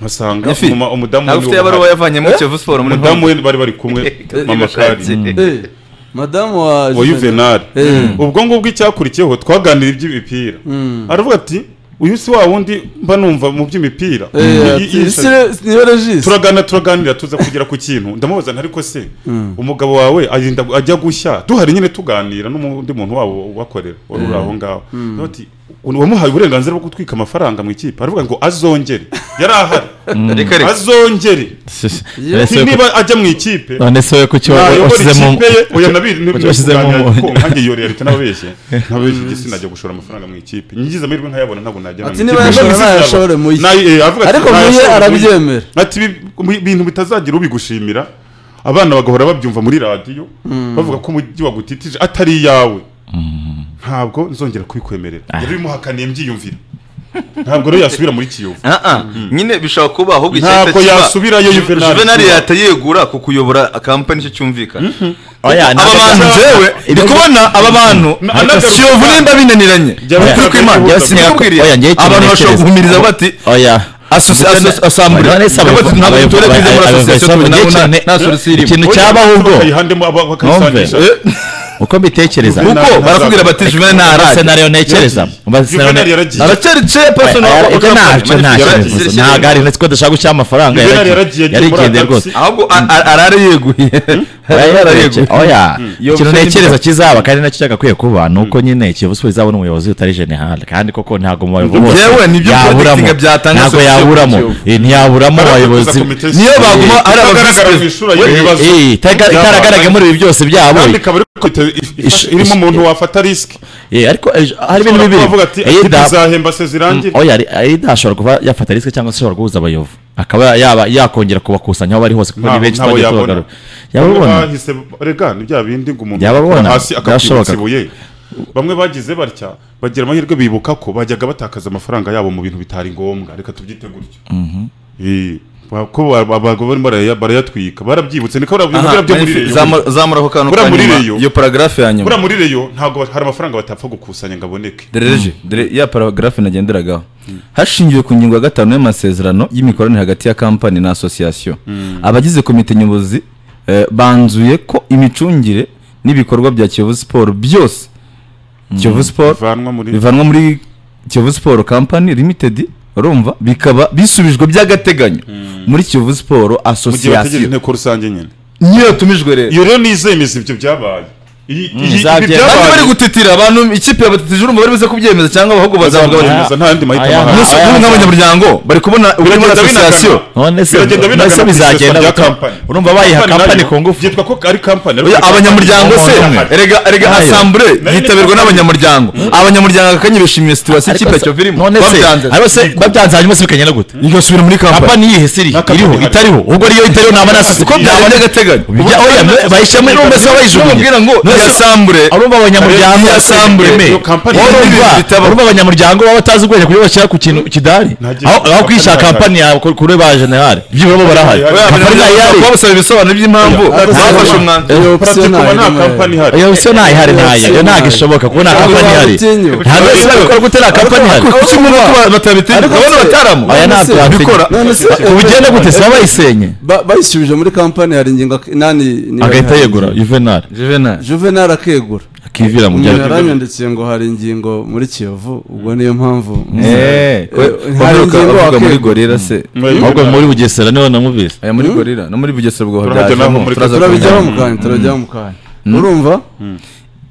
Speaker 3: nkasanga
Speaker 5: Ifi.
Speaker 3: umuma- umudamu
Speaker 5: ntabwo ufite yabaruwa
Speaker 3: uhari.
Speaker 5: yavanye muri Kiyovu Sport muri
Speaker 3: umudamu
Speaker 5: Hong
Speaker 3: we bari bari kumwe
Speaker 5: Kong.
Speaker 3: mama kari
Speaker 2: Eh, madamu wa
Speaker 3: wa Juvenal
Speaker 2: Eh.
Speaker 3: ubwo ngubwo icyakurikiyeho twaganira iby'imipira aravuga ati uyu si wa wundi mba numva mu by'imipira
Speaker 2: Eh,
Speaker 3: I- i-
Speaker 2: ati,
Speaker 3: i-
Speaker 2: "Sire- niwe regisi
Speaker 3: turaganira turaganira tuza kugera ku kintu ndamubaza ntariko se umugabo wawe agenda ajya gushya duhari nyine tuganira n'undi muntu wabo ubakorera wari uri aho ngaho Ndavuga ati, "Ubu wamuhaye uburenganzira bwo gutwika amafaranga mu ikipe aravuga ngo azongere yari ahari
Speaker 5: Reka reka
Speaker 3: azongere
Speaker 1: Ese
Speaker 3: Ati,
Speaker 1: we ku-
Speaker 3: niba ajya mu ikipe
Speaker 1: none se we kuki wa-
Speaker 3: nayobora
Speaker 1: washyizemo
Speaker 3: ikipe ye oya nabi ni-
Speaker 1: washyizemo
Speaker 3: kuganira
Speaker 1: umuntu.
Speaker 3: kuko nkange yorera leta n'ababeshye n'ababeshye igitsina ajya gushora amafaranga mu ikipe nyigize amahirwe nkayabona ntabwo najya
Speaker 2: Ati niba yashora, nayashore mu ikipe. Ariko mu ye arabyemera.
Speaker 3: ati "Ibi- mu- ibintu bitazagira ubigushimira abana bagahora babyumva muri radiyo bavuga ko umujyi wagutitije atari iyawe ntabwo nzongera kubikwemerera yari bimuhakaniye mbyiyumvira ntabwo rero yasubira muri kiyovu
Speaker 5: Ah, ah. nyine bishobora kuba ahubwo
Speaker 3: Ntabwo
Speaker 5: icyahita kiba-
Speaker 3: yasubirayo
Speaker 5: Ju-
Speaker 3: Juvenal.
Speaker 5: juvenali yahita yegura ku kuyobora kampani icyo cyumvikana
Speaker 1: Oya,
Speaker 5: aba
Speaker 1: ntabwo-
Speaker 5: bantu jewe ndi kubona aba bantu
Speaker 3: anagaruka-
Speaker 5: siyovu nimba binaniranye
Speaker 3: Jya-
Speaker 5: ukuri kw'imana
Speaker 3: Jya-
Speaker 5: sinakubwiriye
Speaker 1: Oya, njyewe
Speaker 5: abantu bashobora
Speaker 1: kimenekereza.
Speaker 5: guhumiriza bati
Speaker 1: oya
Speaker 5: Asoci-
Speaker 1: Ndetse-
Speaker 5: aso- asambure.
Speaker 1: none se
Speaker 5: Ntabwo
Speaker 1: abayobozi-
Speaker 5: ntabwo turere
Speaker 1: abayobozi-
Speaker 5: twizeye muri
Speaker 1: abayobozi-
Speaker 5: asosiyasiyo tuzi nta-
Speaker 1: abayobozi- ikintu-
Speaker 5: nta solution irimo.
Speaker 1: ikintu cyabaho ubwo
Speaker 3: bayihandemo aba- bakayisangisha
Speaker 1: Numve.
Speaker 5: Eh,
Speaker 1: uko mbitekereza
Speaker 5: kuko
Speaker 3: ntabwo-
Speaker 5: barakubwira bati juvenali ntarajya
Speaker 1: senario nekereza Umva scenario
Speaker 3: Juvenal
Speaker 1: ne-
Speaker 3: yaragiye
Speaker 5: aracyari ce personal
Speaker 1: Oya,
Speaker 5: wa-
Speaker 1: ibyo
Speaker 5: wa-
Speaker 1: ntacyo
Speaker 5: company.
Speaker 1: ntacyo
Speaker 5: Yaragiye-
Speaker 1: bivuze
Speaker 5: yaragiye-
Speaker 1: ntabwo ari uretse ko dushaka gushaka amafaranga
Speaker 3: Juvenal
Speaker 1: yaragiye
Speaker 3: yaragiye agiye muri
Speaker 1: yarigendeye
Speaker 3: Ajax.
Speaker 1: rwose
Speaker 5: ahubwo a- a- arara yeguye
Speaker 1: Oya,
Speaker 5: Arara yeguye.
Speaker 1: oya
Speaker 5: Iyo
Speaker 1: ikintu
Speaker 5: bisoje
Speaker 1: ntekereza
Speaker 5: imyaka-
Speaker 1: kizaba kandi nacyo cyagakwiye kuba ni uko nyine kiyovu siporo izabona umuyobozi utari generale kandi koko ntabwo mu bayobozi bose
Speaker 5: Yewe, nibyo
Speaker 1: yaburamo
Speaker 5: predicting byatanga
Speaker 1: ntabwo
Speaker 5: solution
Speaker 1: yaburamo
Speaker 5: kuri
Speaker 1: Eh, ntiyaburamo abayobozi
Speaker 5: niyo baguma ari
Speaker 3: abagaragara mu
Speaker 5: abavisi
Speaker 3: ishuri y'ibibazo
Speaker 1: Eh, itaraga- itaragaragaye muri ibi byose byabo
Speaker 3: kandi ikaba iri kwita- if- ifasha- irimo umuntu wafata risiki
Speaker 1: Eh, ariko eh, hari ibintu
Speaker 3: ushobora
Speaker 1: bibiri
Speaker 3: kuvuga ati
Speaker 1: Eh, da-
Speaker 3: ntizahemba se zirangire
Speaker 1: oya ari- ari ashobora kuba yafata risike cyangwa se ashobora guhuza abayovu akaba yaba yakongera kubakusanya aho bari hose kuko ni
Speaker 3: Ntaho-
Speaker 1: benshi
Speaker 3: ntaho
Speaker 1: twagiye
Speaker 3: yabona.
Speaker 1: tubagarura
Speaker 3: bamwe
Speaker 1: yababona
Speaker 3: bahise rega ni bya bindi ngo umuntu
Speaker 1: Yababona,
Speaker 3: akora hasi
Speaker 1: byashobokaga.
Speaker 3: ibuye bamwe bagize batya bagira amahirwe bibuka ko bajyaga batakaza amafaranga yabo mu bintu bitari ngombwa reka tubyite gutyo Eh, ko abagabo barimo baraya- barayatwika barabyibutse niko barabwira
Speaker 5: Aha,
Speaker 3: byo muri reyo
Speaker 5: zamura- zamura ako kantu
Speaker 3: Buriya
Speaker 5: ka
Speaker 3: muri
Speaker 5: nyuma
Speaker 3: reyo.
Speaker 5: iyo paragarafe ya nyuma
Speaker 3: buriya muri reyo ntabwo hari amafaranga batapfa gukusanya ngo aboneke
Speaker 5: dereje dore ya paragarafe nagenderagaho hashingiwe ku ngingo ya gatanu y'amasezerano y'imikoranire hagati ya kampani na asosiyasiyo abagize komite nyobozi eh, banzuye ko imicungire n'ibikorwa bya kiyovu siporo byose kiyovu siporo
Speaker 3: bivanwa muri
Speaker 5: bivanwa muri kiyovu siporo kampani limitedi urumva bikaba bisubijwe by'agateganyo muri kiyovu siporo
Speaker 3: mu gihe bategereje
Speaker 5: asosiyasiyo
Speaker 3: inteko rusange nyine
Speaker 5: niyo yatumijwe rero
Speaker 3: iyo rero nizemezo ibyo byabaye Iyi- iyi- ibi
Speaker 1: zabyemeza.
Speaker 5: bari bari
Speaker 3: byabaye
Speaker 5: gutitira abantu ikipe yabatitije urumva bari buze kubyemeza cyangwa ahubwo bazavuga bati
Speaker 3: bazabyemeza nta yandi mahitamo
Speaker 1: Aya-
Speaker 3: ahari
Speaker 5: umunsi
Speaker 1: aya-
Speaker 5: umwe nk'abanyamuryango bari kubona uri muri
Speaker 3: Biragenda
Speaker 5: asosiyasiyo
Speaker 3: binagana.
Speaker 1: none se
Speaker 3: Biragenda
Speaker 1: none
Speaker 3: binagana
Speaker 1: se
Speaker 3: ku
Speaker 1: bizagenda
Speaker 3: iseswa rya
Speaker 1: gutuma-
Speaker 3: kampani.
Speaker 1: urumva bayiha
Speaker 3: Kampani
Speaker 1: kampani
Speaker 3: nayo
Speaker 1: ku ngufu
Speaker 3: byitwa ko ari kampani ariko
Speaker 5: Oya,
Speaker 3: ni
Speaker 5: abanyamuryango
Speaker 3: kampani.
Speaker 5: se
Speaker 3: Ahari.
Speaker 5: erega erega
Speaker 1: Nayo.
Speaker 5: asambure
Speaker 3: Nayo ni
Speaker 5: yitabirwa
Speaker 3: kampani.
Speaker 5: n'abanyamuryango abanyamuryango akanya bishimiye situwasiyo ikipe ya Kiyovu irimo
Speaker 1: none se
Speaker 5: babyanze
Speaker 1: ariko se babyanze hanyuma se bikagenda gute
Speaker 5: igasubira muri kampani
Speaker 1: kampani yihe siri
Speaker 3: Na kampani
Speaker 1: iriho
Speaker 3: ihari.
Speaker 1: itariho ubwo niyo itariho naba nasase
Speaker 5: ko byaba by'agateganyo
Speaker 1: Bijya- oya, me- bayishyiramo n'ubwo se bayijugunye.
Speaker 5: Bamubwira ngo
Speaker 1: None se-
Speaker 5: yasambure
Speaker 1: urumva abanyamuryango
Speaker 5: Iyo asambure,
Speaker 1: yeme.
Speaker 3: iyo kampani
Speaker 1: Wowe
Speaker 5: irimo
Speaker 1: urumva-
Speaker 5: ibintu bitaba.
Speaker 1: urumva abanyamuryango baba batazi ubwenge kuri bashyira ku kintu kidari
Speaker 3: Ntagira-
Speaker 1: aho aho kwishyira
Speaker 3: kampani
Speaker 1: kampani yawe ku- kuri ba jenerali byibura bo barahari
Speaker 3: Oya,
Speaker 1: kampani nayo ihari
Speaker 5: babasaba ibisobanuro by'impamvu
Speaker 2: Oya.
Speaker 5: bafashe umwanzuro
Speaker 2: Iyo option
Speaker 3: Pratique ubu nta
Speaker 2: ntayo
Speaker 3: kampani ihari
Speaker 1: iyo option ntayo ihari ntayo iyo ntago ishoboka kuko nta kampani ihari
Speaker 2: Batinyo.
Speaker 1: ntabwo wese babikora gute nta kampani ihari
Speaker 5: kuki umuntu batabitinya
Speaker 2: Ariko
Speaker 5: urabona
Speaker 2: se-
Speaker 5: bataramu
Speaker 1: aya
Speaker 2: None
Speaker 1: ntabwo
Speaker 2: se-
Speaker 1: yabikora
Speaker 2: none se-
Speaker 1: ubugenda gute se baba bayisenye
Speaker 2: Ba- bayisubije muri kampani hari ingingo ak- nani niba
Speaker 1: agahita
Speaker 2: ihari.
Speaker 1: yegura juvenal
Speaker 5: juvenal
Speaker 2: juvenal akegura
Speaker 1: akivira mu
Speaker 2: umuntu
Speaker 1: byago
Speaker 2: yaranyandikiye ngo hari ingingo muri kiyovu ubwo niyo mpamvu
Speaker 5: Eh,
Speaker 2: Eh, hari
Speaker 5: wavuga
Speaker 2: ingingo
Speaker 5: wavuga muri
Speaker 2: wakegura
Speaker 5: gorira se
Speaker 1: ahubwo muri bugesera niho namubise
Speaker 5: aya muri gorira no muri bugesera ubwo
Speaker 3: Turahajya naho muri-
Speaker 2: turabijyaho mu kanya turabijyaho mu kanya urumva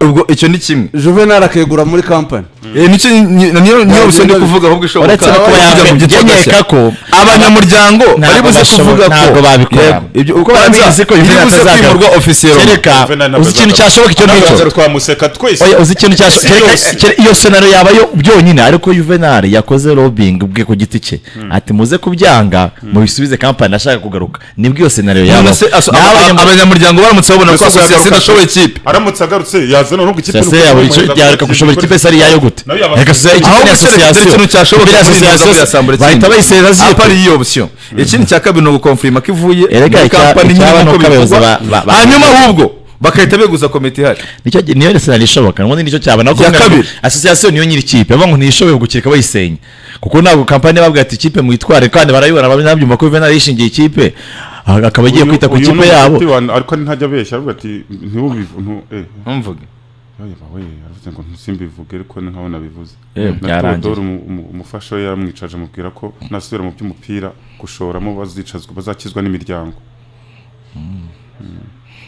Speaker 5: ubwo icyo ni kimwe
Speaker 2: juvenal akegura muri kampani
Speaker 5: Eh, nicyo ni- ni- niyo niyo busa ndi kuvuga ahubwo ishoboka
Speaker 1: uretse no kuba
Speaker 5: Ahubwo kugira ngo byitwa
Speaker 1: yamenyeka
Speaker 5: gashya.
Speaker 1: ko
Speaker 5: abanyamuryango
Speaker 1: Ntabwo
Speaker 5: bari buze
Speaker 1: bashobo-
Speaker 5: kuvuga ko
Speaker 1: ntabwo babikora.
Speaker 5: Yego, ibyo uko
Speaker 1: Kuko barabizi ko Juvenal
Speaker 5: buze
Speaker 1: atazagaruka.
Speaker 5: kwimurwa ofisiye
Speaker 1: kereka
Speaker 3: Juvenal
Speaker 1: uzi ikintu
Speaker 3: ntabwo
Speaker 1: cyashoboka icyo ngicyo
Speaker 3: Ntabwo twamuseka twese
Speaker 1: Oya, uzi ikintu cyasho
Speaker 3: Si
Speaker 1: kereka
Speaker 3: yose.
Speaker 1: kere- iyo senaro yabayo byonyine ariko Juvenal yakoze lobbying bwe ku giti cye ati muze kubyanga mubisubize kampani ashaka kugaruka nibwo iyo senaro yabaho
Speaker 5: abanyamuryango baramutse babona ko
Speaker 3: Gusa
Speaker 5: asosiyasiyo
Speaker 3: azagaruka-
Speaker 5: idashoboye ikipe
Speaker 3: aramutse agarutse yazana n'ubwo ikipe
Speaker 1: Sase
Speaker 3: n'ubwo
Speaker 1: yabo icyo
Speaker 3: yamuheza
Speaker 1: yareka gushobora ikipe sari yayo gute
Speaker 3: Nayo yaba-
Speaker 1: reka sase
Speaker 5: Ahubwo
Speaker 1: ikipe ni
Speaker 5: se reka
Speaker 1: asosiyasiyo
Speaker 5: dore ikintu cyashoboka
Speaker 1: Ikipe ni
Speaker 5: kwirinda
Speaker 1: asosiyasiyo,
Speaker 5: muri Assemblée kindi.
Speaker 1: bahita bayisera
Speaker 5: apa ari
Speaker 1: ziyo
Speaker 5: iyo option ikindi cya kabiri ni ugukonfirima ko ivuye
Speaker 1: Erega
Speaker 5: muri
Speaker 1: icya-
Speaker 5: kampani
Speaker 1: icyaba
Speaker 5: nyine
Speaker 1: ni
Speaker 5: nk'uko
Speaker 1: uko abayobozi
Speaker 5: bivugwa.
Speaker 1: ba- ba- ba-
Speaker 5: hanyuma ahubwo bagahita beguza komite ihari
Speaker 1: nicyo gi- niyo senaro ishoboka ubundi nicyo cyaba nako
Speaker 5: Ya kabiri.
Speaker 1: asosiyasiyo niyo nyiri ikipe bavuga ngo ntiyishoboye gukirika bayisenya kuko ntabwo kampani babwira ati ikipe mwitware kandi barayibona banabyumva ko Juvenal yishingiye ikipe ah, akaba agiye
Speaker 3: Uyu-
Speaker 1: kwita ku
Speaker 3: uyu
Speaker 1: ikipe
Speaker 3: ni
Speaker 1: yabo
Speaker 3: umuti wa- ariko ntajya abeshya aravuga ati ntiwubivu ntu- eh,
Speaker 5: ntumvuge
Speaker 3: oya bawe aravuze ngo ntusimbivuge ariko ni nkaho nabivuze
Speaker 1: Yewe,
Speaker 3: na
Speaker 1: byarangiye.
Speaker 3: Theodore umu- umu- umufasha we yaramwicaje amubwira ko nasubira mu by'umupira gushoramo bazicazwa bazakizwa n'imiryango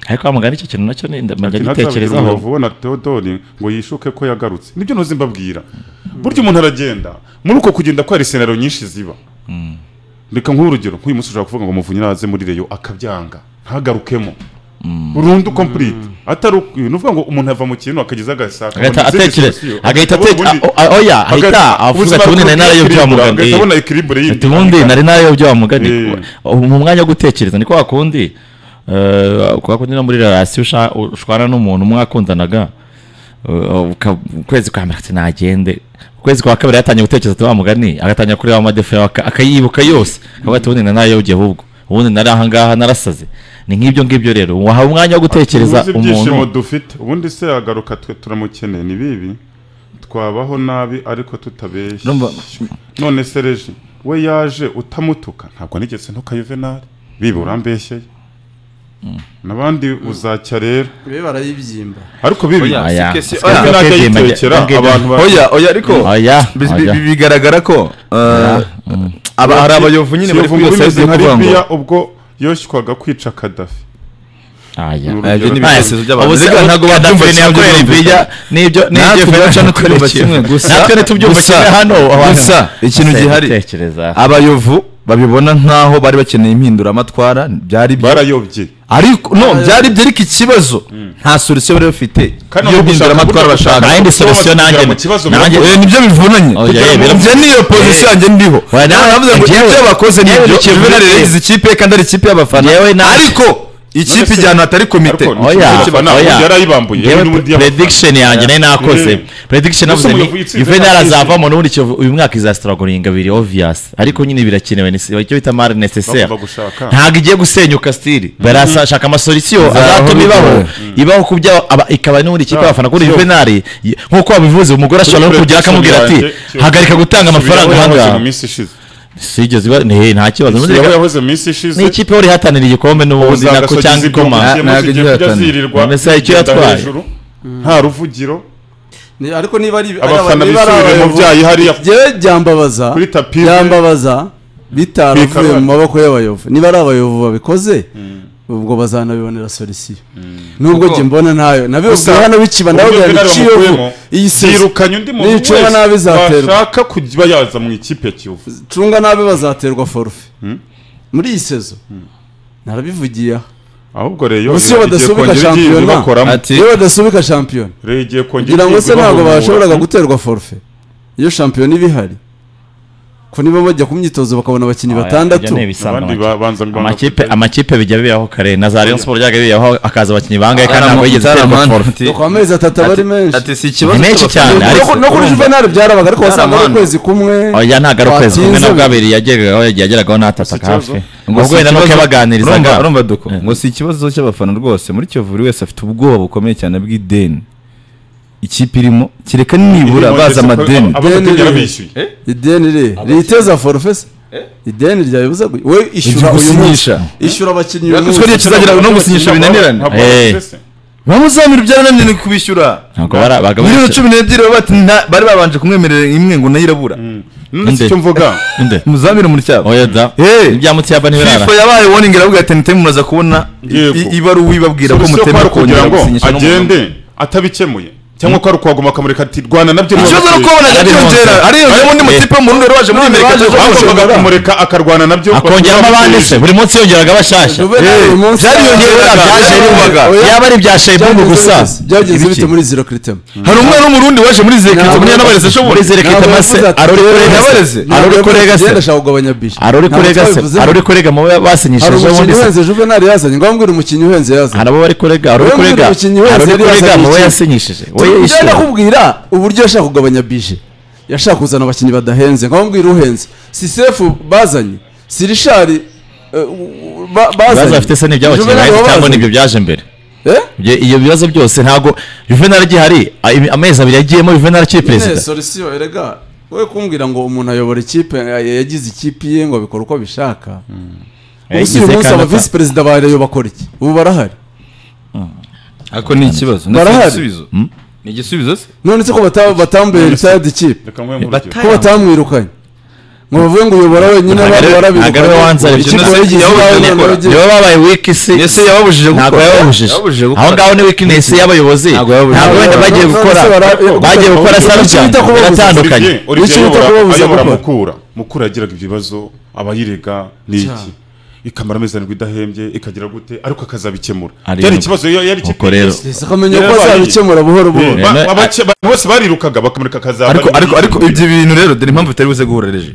Speaker 1: ariko wamugana icyo kintu nacyo ni- ndajya
Speaker 3: Ati, "Ntazabigira
Speaker 1: gitekerezaho
Speaker 3: umubavu we na Theodore ngo yishuke ko yagarutse nibyo ntuzi mbabwira burya umuntu aragenda muri uko kugenda ko hari senaro nyinshi ziba reka nk'urugero nk'uyu munsi ushobora kuvuga ngo muvunyi araze muri reyo akabyanga ntagarukemo burundu complete atari uku- ni ukuvuga ngo umuntu ava mu kintu akageza agasaka
Speaker 1: Agahita atekere- agahita
Speaker 3: atekera
Speaker 1: atekere- a- a- oya ahita avuga ati ubundi nari narayobye wa muganga
Speaker 3: agahita
Speaker 1: eh."
Speaker 3: abona ekiribure
Speaker 1: ati ubundi nari narayobye wa mugani
Speaker 3: Eh.
Speaker 1: Ubu mu mwanya wo gutekereza ni kwa kundi eh, kwa kundi no muri relasiyo usha- ushwana n'umuntu mwakundanaga eh, uka- ukwezi kwa mbere ati nagende ukwezi kwa kabiri yatangiye gutekereza ati wa mugani agatangira kureba amadefa yawe aka- akayibuka yose akavuga ati ubundi nari narayobye ahubwo ubundi nari ahangaha narasaze ni nk'ibyo ngibyo rero wahawe umwanya wo gutekereza
Speaker 3: Tuzi ibyishimo
Speaker 1: umuntu
Speaker 3: dufite ubundi se yagaruka twe turamukeneye ni bibi twabaho nabi ariko tutabeshya
Speaker 5: Urumva-
Speaker 3: none se reji we yaje utamutuka ntabwo nigeze ntuka yuvenali bibi urambeshyeye n'abandi uzacya rero
Speaker 2: ibi barayibyimba
Speaker 3: ariko bibi
Speaker 5: Oya,
Speaker 1: Aya,
Speaker 5: si kesi-
Speaker 1: asika-
Speaker 5: oya.
Speaker 3: Juvenal ajya
Speaker 1: akegema-
Speaker 3: yitekera
Speaker 1: akegema-
Speaker 3: abantu ba-
Speaker 5: oya oya ariko
Speaker 1: Oya,
Speaker 5: bi- bi-
Speaker 1: oya.
Speaker 5: bi- bigaragara ko eh, aba- hari abayovu nyine bari
Speaker 3: Kiyovu
Speaker 5: kuri iyo
Speaker 3: muri
Speaker 5: sayidi yo
Speaker 3: nka
Speaker 5: kuvuga ngo
Speaker 3: Libya ubwo yoshywaga kwica kadafi
Speaker 1: Aya.
Speaker 5: Ah, ibyo
Speaker 3: Ni
Speaker 5: ni
Speaker 3: urugero.
Speaker 5: ibitekerezo by'abantu
Speaker 1: Ubu se
Speaker 5: Erega ntabwo
Speaker 1: Gaddafi
Speaker 5: babyumva kimwe
Speaker 1: ntiyakorera
Speaker 5: byumvikana.
Speaker 1: Libya, n'ibyo- n'ibyo
Speaker 5: Natwe
Speaker 1: Fidel
Speaker 5: ubwacu
Speaker 1: Castro
Speaker 5: ntitwumva
Speaker 1: yakoreye
Speaker 5: kimwe,
Speaker 1: kimwe.
Speaker 5: gusa-
Speaker 1: natwe ntitubyumva
Speaker 5: gusa-
Speaker 1: kimwe hano abantu.
Speaker 5: gusa ikintu
Speaker 1: Ase,
Speaker 5: gihari.
Speaker 1: gutekereza.
Speaker 5: abayovu babibona nk'aho bari bakeneye impinduramatwara byari byo
Speaker 3: barayobye
Speaker 5: ariko no byari byo ariko ikibazo nta solution bari bafite
Speaker 3: Kandi
Speaker 5: yo
Speaker 3: no gushaka
Speaker 5: mpinduramatwara
Speaker 3: uburyo bwo
Speaker 5: bashaka
Speaker 3: gushaka
Speaker 1: Nta yindi
Speaker 3: uburyo
Speaker 1: solution
Speaker 3: bwo kugera
Speaker 1: nanjye-
Speaker 3: mu kibazo
Speaker 1: nanjye-
Speaker 3: biravugwa.
Speaker 5: Eh, nibyo bivunanye
Speaker 1: Oh, yeah,
Speaker 5: Kugira ngo-
Speaker 1: biravu-
Speaker 5: njye niyo position yanjye ndiho
Speaker 1: Oya, nawe-
Speaker 5: nawe navuze ngo
Speaker 1: njyewe-
Speaker 5: ibyo bakoze
Speaker 1: njyewe
Speaker 5: nibyo
Speaker 1: Kiyovu
Speaker 5: juvenal
Speaker 1: United-
Speaker 5: yagize ikipe ye kandi ari ikipe y'abafana
Speaker 1: Njyewe nawe-
Speaker 5: ariko ikipe ijyana atari komite
Speaker 3: Ariko ni
Speaker 1: Oya,
Speaker 3: ikibazo cy'abana,
Speaker 1: oya.
Speaker 3: uyu yarayibambuye
Speaker 1: ngewe
Speaker 3: yewe n'ubundi yabafana.
Speaker 1: prediction yanjye nari nakoze
Speaker 3: Gusa
Speaker 1: prediction navuze ni
Speaker 3: umuyobozi yitsinze
Speaker 1: Juvenal
Speaker 3: ntabwo
Speaker 1: azavamo n'ubundi Kiyovu- uyu mwaka izastragoringa biri obvious ariko nyine birakenewe ni icyo bita mari necessaire
Speaker 3: Bagomba gushaka.
Speaker 1: ntabwo igiye gusenyuka stili barashaka amasolution azatuma
Speaker 5: Izaho
Speaker 1: ibaho ibaho ku bya aba- ikaba n'ubundi ikipe
Speaker 3: Ah,
Speaker 1: abafana kuri
Speaker 3: so-
Speaker 1: Juvenal y- nk'uko wabivuze umugore ashobora no kugira
Speaker 3: prediction
Speaker 1: akamubwira ati
Speaker 3: yanjye, Kiyovu-
Speaker 1: hagarika gutanga amafaranga
Speaker 3: Kiyovu yahoze
Speaker 1: ahangaha
Speaker 3: mu minsi ishize
Speaker 1: sigeze iba ne- nta kibazo
Speaker 3: Kiyovu yahoze mu minsi ishize
Speaker 1: ni ikipe yari ihatanira igikombe n'ubundi
Speaker 3: Uzagasogeza
Speaker 1: nako cyangwa
Speaker 3: ibyo
Speaker 1: ikoma
Speaker 3: mukiyemo
Speaker 5: ntabwo
Speaker 3: kigiye
Speaker 5: igiye
Speaker 3: kujya
Speaker 5: ahatanira.
Speaker 3: zirirwa,
Speaker 1: Mbese hari icyo
Speaker 3: kugenda
Speaker 1: yatwaye.
Speaker 3: hejuru, nta ruvugiro
Speaker 2: Ni- ariko niba ari
Speaker 3: abafana
Speaker 2: niba ari
Speaker 3: bisubire mu
Speaker 2: abayobozi-
Speaker 3: byayi hariya
Speaker 2: njyewe byambabaza
Speaker 3: Kuri tapi ye.
Speaker 2: byambabaza bitaravuye
Speaker 3: Kwikaraga.
Speaker 2: mu maboko y'abayovu niba ari abayovu babikoze ubwo bazanabibonera solisiyo nubwo
Speaker 5: Kuko-
Speaker 2: njye mbona ntayo nabibabwira
Speaker 3: Gusa,
Speaker 2: hano bikiba nawe
Speaker 3: uburyo
Speaker 2: bwira
Speaker 3: Villarreal
Speaker 2: biciyeho
Speaker 3: bamukuyemo,
Speaker 2: iyi sezo
Speaker 3: yirukanye undi muntu
Speaker 2: Nicuba
Speaker 3: wese
Speaker 2: nabi izaterwa.
Speaker 3: bashaka kuba yaza mu ikipe ya kiyovu
Speaker 2: cunga nabi bazaterwa forufe muri iyi sezo narabivugiye aha
Speaker 3: ahubwo rero
Speaker 2: Gusa iyo badasubika shampiyona,
Speaker 5: ati
Speaker 2: iyo badasubika shampiyona
Speaker 3: igiye kongera
Speaker 2: kugira ngo se
Speaker 3: igihigwa
Speaker 2: ntabwo
Speaker 3: bahumura.
Speaker 2: bashoboraga guterwa forufe iyo shampiyona iba ihari ko niba bajya ku myitozo bakabona abakinnyi batandatu
Speaker 3: abandi babanza
Speaker 1: amakipe amakipe bijya biraho kare na za Rayon Sport ryaga biraho akaza abakinnyi bangahe kandi ntabwo yigeze aterwa
Speaker 5: Mutarama,
Speaker 1: forufe
Speaker 5: ati-
Speaker 2: ku amezi atatu aba ari menshi
Speaker 5: ati si ikibazo
Speaker 1: Ni menshi
Speaker 5: cy'abafana.
Speaker 1: cyane, ariko-
Speaker 2: No ku- no kuri juvenal byarabaga ariko wasanga ari
Speaker 5: Ntaramana.
Speaker 2: ukwezi kumwe
Speaker 1: oya ntabwo ari ukwezi kumwe
Speaker 2: watinze.
Speaker 1: nabwo abiri yageragaho yagiye ageragaho n'atataka hafi ubwo wenda nuko yabaganirizaga
Speaker 5: urumva urumva duko ngo si ikibazo cy'abafana rwose muri kiyovu buri wese afite ubwoba bukomeye cyane bw'ideni ikipe irimo kereka nibura baza amadeni
Speaker 3: abategera bishyuye
Speaker 2: ideni iri riteza forufe se ideni ryabibuza gu- we ishyura
Speaker 5: Ibyo
Speaker 2: uyu munsi
Speaker 5: gusinyisha.
Speaker 2: ishyura abakinnyi uyu
Speaker 5: Yatuzwe
Speaker 2: munsi
Speaker 5: n'igihe kizagira no gusinyisha binanirane
Speaker 3: Ntabwo
Speaker 1: Eh.
Speaker 3: bakoze se.
Speaker 5: bamuzamira ibyarananiwe kubishyura
Speaker 1: ntabwo bara
Speaker 5: miliyoni
Speaker 1: bagabanije
Speaker 5: cumi n'ebyiri baba bati "Nta- bari babanje kumwemerera imwe ngo nayo irabura
Speaker 3: None si
Speaker 1: Inde.
Speaker 3: icyo mvuga
Speaker 1: inde
Speaker 5: muzamire mu cyabo
Speaker 1: oya da
Speaker 5: Eh.
Speaker 1: ibya Mutsiyaba ntibirara
Speaker 5: FIFA yabaye warning iravuga ati ntiteme mumaze kubona
Speaker 3: Yego.
Speaker 5: i- ibaruwa ibabwira ko
Speaker 3: Solution kwari
Speaker 5: mutema
Speaker 3: ukugira
Speaker 5: kongera
Speaker 3: ngo
Speaker 5: gusinyisha n'umuntu
Speaker 3: agende atabikemuye cyangwa ko ari ukuhaguma akamureka ati rwana nabyo
Speaker 5: ikibazo ni uko
Speaker 3: rwagakwiye."
Speaker 5: wabonaga byiyongera ariyongera undi mutipe mu rundi waje muri amerika
Speaker 3: Bagombaga
Speaker 5: cyangwa
Speaker 3: kumureka akarwana nabyo
Speaker 1: akongeramo abandi se buri munsi yongeraga bashyashya
Speaker 2: Juvenal uyu munsi
Speaker 1: byariyongera
Speaker 5: byariyongera,
Speaker 1: byaje
Speaker 5: byariyumvaga.
Speaker 1: bimwe. yaba ari ibya Shebubu
Speaker 2: byagenze
Speaker 1: gusa
Speaker 2: bite? byagenze bite muri zero kiritema
Speaker 5: hari umwana w'umurundi waje muri zekirite
Speaker 2: Ntabwo-
Speaker 5: muri yanabareze ashobora
Speaker 1: muri zereka
Speaker 2: Ntabwo
Speaker 1: itamase
Speaker 2: yavuze ati,
Speaker 1: arori kurega
Speaker 5: Yabareze.
Speaker 1: se arori kurega se
Speaker 2: Igenda ashaka kugabanya bishe
Speaker 1: arori kurega se arori kurega mu bo
Speaker 2: hari
Speaker 1: basinyishije
Speaker 2: umukinnyi
Speaker 1: ubundi se
Speaker 2: uhenze juvenal yazanye ngo wambwire umukinnyi uhenze yazanye
Speaker 1: hari abo bari kurega hari
Speaker 2: Wowe
Speaker 1: uri
Speaker 2: mbwira
Speaker 1: kurega
Speaker 2: umukinnyi wese
Speaker 1: hari uri
Speaker 2: yari
Speaker 1: kurega
Speaker 2: yazanye
Speaker 1: mu bo
Speaker 2: iki?
Speaker 1: yasinyishije we
Speaker 2: tujya
Speaker 1: yishyura
Speaker 2: ndakubwira uburyo yashaka kugabanya bije yashaka kuzana abakinnyi badahenze nka wambwira uhenze si sefu bazanye si rishari eh, ba-
Speaker 1: ibibazo
Speaker 2: bazanye
Speaker 1: bafite se nibyo abakinnyi
Speaker 2: Juvenal
Speaker 1: bahise cyangwa
Speaker 2: wabazanye.
Speaker 1: nibyo byaje mbere
Speaker 2: Eh?
Speaker 1: Ibyo- ibyo bibazo byose ntabwo juvenal gihari a- imi- amezi abiri yagiyemo juvenal akiri
Speaker 2: nyine
Speaker 1: perezida
Speaker 2: solisiyo erega we kumbwira ngo umuntu ayobora ikipe eh, yagize ikipe ye ngo abikora uko abishaka ubu si
Speaker 1: Yayigize
Speaker 2: uyu munsi
Speaker 1: kandi
Speaker 2: aba
Speaker 1: ata-
Speaker 2: visi perezida ba reyo bakora iki ubu barahari
Speaker 5: ariko ni ikibazo ni
Speaker 2: Barahari.
Speaker 5: igisubizo ni igisubizo se
Speaker 2: none se ko bata- batambuye retired ikipe ko batamwirukanye ngo bavuge ngo uyobora wenyine
Speaker 1: Ntabwo
Speaker 2: abandi
Speaker 1: ari-
Speaker 2: barabirukanye.
Speaker 1: ntabwo ari we wanzanye.
Speaker 2: Ikipe
Speaker 5: Jenoside
Speaker 2: yayigize
Speaker 5: yabaye
Speaker 2: iyawe,
Speaker 5: ikora.
Speaker 2: none yagize-
Speaker 1: nibo babaye wiki si
Speaker 5: ese yababujije
Speaker 1: ntabwo
Speaker 5: gukora
Speaker 1: yababujije
Speaker 5: yababujije gukora
Speaker 1: aho ngaho ni weakness y'abayobozi
Speaker 5: Ntabwo yababujije.
Speaker 1: ntabwo wenda bagiye
Speaker 2: None se
Speaker 1: gukora
Speaker 2: bara-
Speaker 1: bagiye gukora
Speaker 2: Icyo
Speaker 1: sano cyane
Speaker 2: bita kubabuza.
Speaker 1: biratandukanye
Speaker 3: Olivier- Olivier
Speaker 2: Icyo bita
Speaker 3: ayobora-
Speaker 2: kubabuza
Speaker 3: ayobora
Speaker 2: gukora.
Speaker 3: mukura mukura yagiraga ibibazo abayirega ni iki
Speaker 2: Cya.
Speaker 3: ikamara amezi arindwi idahembye ikagira gute ariko akazabikemura
Speaker 1: Ari-
Speaker 3: byari ikibazo iyo yari
Speaker 1: Ubwo rero
Speaker 2: Ese akamenya
Speaker 3: Yari
Speaker 2: ko
Speaker 3: abaye.
Speaker 2: azabikemura buhoro buhoro
Speaker 1: Eh,
Speaker 3: Ba- abace- abantu bose barirukaga bakamureka akazaba
Speaker 5: ariko
Speaker 3: ari-
Speaker 5: ariko ariko ibyo bintu rero dore impamvu itari buze guhura reje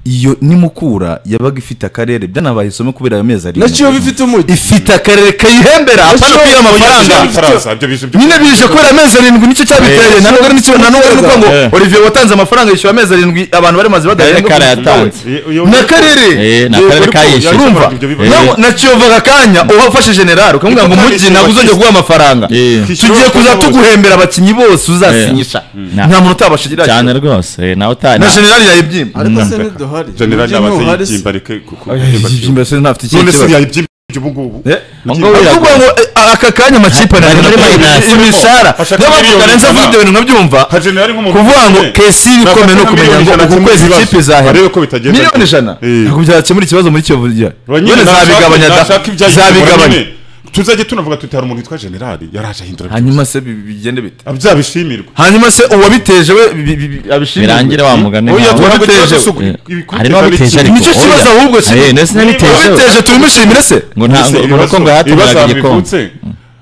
Speaker 5: iyo nimukura yabaga ifite akarere byanabaye isomo kubera ayo mezi arindwi
Speaker 2: nacyo bifite umujyi
Speaker 5: ifite akarere kayihembera apana
Speaker 2: Nacyo-
Speaker 5: kwiha amafaranga
Speaker 3: Ibyo bitaraza, ibyo bije-
Speaker 5: nyine bije kubera amezi arindwi nicyo cyabiteye nta nubwo ari n'ikibazo nta nubwo ari nuko ngo
Speaker 1: Eh.
Speaker 5: olivier watanze amafaranga yishyura amezi arindwi abantu bari maze badahembwa
Speaker 1: Karere
Speaker 5: kumushyura we.
Speaker 1: yatanze.
Speaker 3: Iyo- iyo-
Speaker 5: ni akarere
Speaker 1: Eh, ni
Speaker 5: Yego,
Speaker 1: akarere
Speaker 5: ariko
Speaker 1: kayishyuye.
Speaker 5: urumva
Speaker 3: Ibyo bibazo.
Speaker 5: naho- na kiyovu aka kanya uwafashe generali ukamubwira ngo
Speaker 3: Niko
Speaker 5: umujyi
Speaker 3: kayishyuye
Speaker 5: ntabwo uzongera guha
Speaker 3: bakishyura.
Speaker 5: amafaranga
Speaker 1: Eh.
Speaker 5: tugiye kuza tuguhembera abakinnyi bose uzasinyisha
Speaker 1: Nta-
Speaker 5: nta muntu utabasha
Speaker 1: cyane rwose eh, nawe utari
Speaker 5: na generali yayibyimba
Speaker 2: ariko se ntiduhari
Speaker 3: generali
Speaker 2: Umujyi
Speaker 3: yabaze
Speaker 2: ntuhari se.
Speaker 3: yibyimba areke ku- ku-
Speaker 5: ibyimba se ntafite
Speaker 3: none
Speaker 5: ikindi
Speaker 3: se
Speaker 5: kibazo
Speaker 3: yayibyimba ubu ngubu
Speaker 5: Eh,
Speaker 1: Ngo
Speaker 5: Ni ukuvuga ngo eh, aka kanya amakipe
Speaker 1: Hari
Speaker 5: ararira
Speaker 1: muri minus.
Speaker 5: imishara
Speaker 3: Ashaka
Speaker 5: niyo mpamvu
Speaker 3: miliyoni
Speaker 5: karenze avuga
Speaker 3: ijana.
Speaker 5: ibyo bintu nkabyumva
Speaker 3: nka generali nk'umuntu
Speaker 5: kuvuga ngo
Speaker 3: ufite-
Speaker 5: kesi bikomeye no kumenya ngo uku kwezi ikipe izahera
Speaker 3: Arebe ko bitagenda
Speaker 5: miliyoni
Speaker 3: neza.
Speaker 5: ijana
Speaker 3: Eh.
Speaker 5: ntabwo byakemura ikibazo muri kiyovu gihari
Speaker 3: Ba nyine
Speaker 5: nyine
Speaker 3: nashaka-
Speaker 5: zabigabanya da
Speaker 3: nashaka ibyayi kumura
Speaker 5: zabigabanya
Speaker 3: nyine. tuzajye tunavuga tuti hari umuntu witwa generali yaraje ahindura byose.
Speaker 5: hanyuma se bi- bigende bite
Speaker 3: byabishimirwa
Speaker 5: hanyuma se uwabiteje we bi- bi- bi- abishimira
Speaker 1: birangire wa mugani
Speaker 5: Oya,
Speaker 1: nkawe.
Speaker 5: tuwabiteje we.
Speaker 1: Eh,
Speaker 3: ibikurikirana
Speaker 1: hari n'ababiteje
Speaker 3: iki?
Speaker 1: ariko
Speaker 5: Nicyo
Speaker 1: oya.
Speaker 5: kibazo ahubwo, si-
Speaker 1: Eh, nese nabiteje
Speaker 5: wabiteje tubimishimire se
Speaker 1: ngo nta ngo nuko ngo yahataniraga igikombe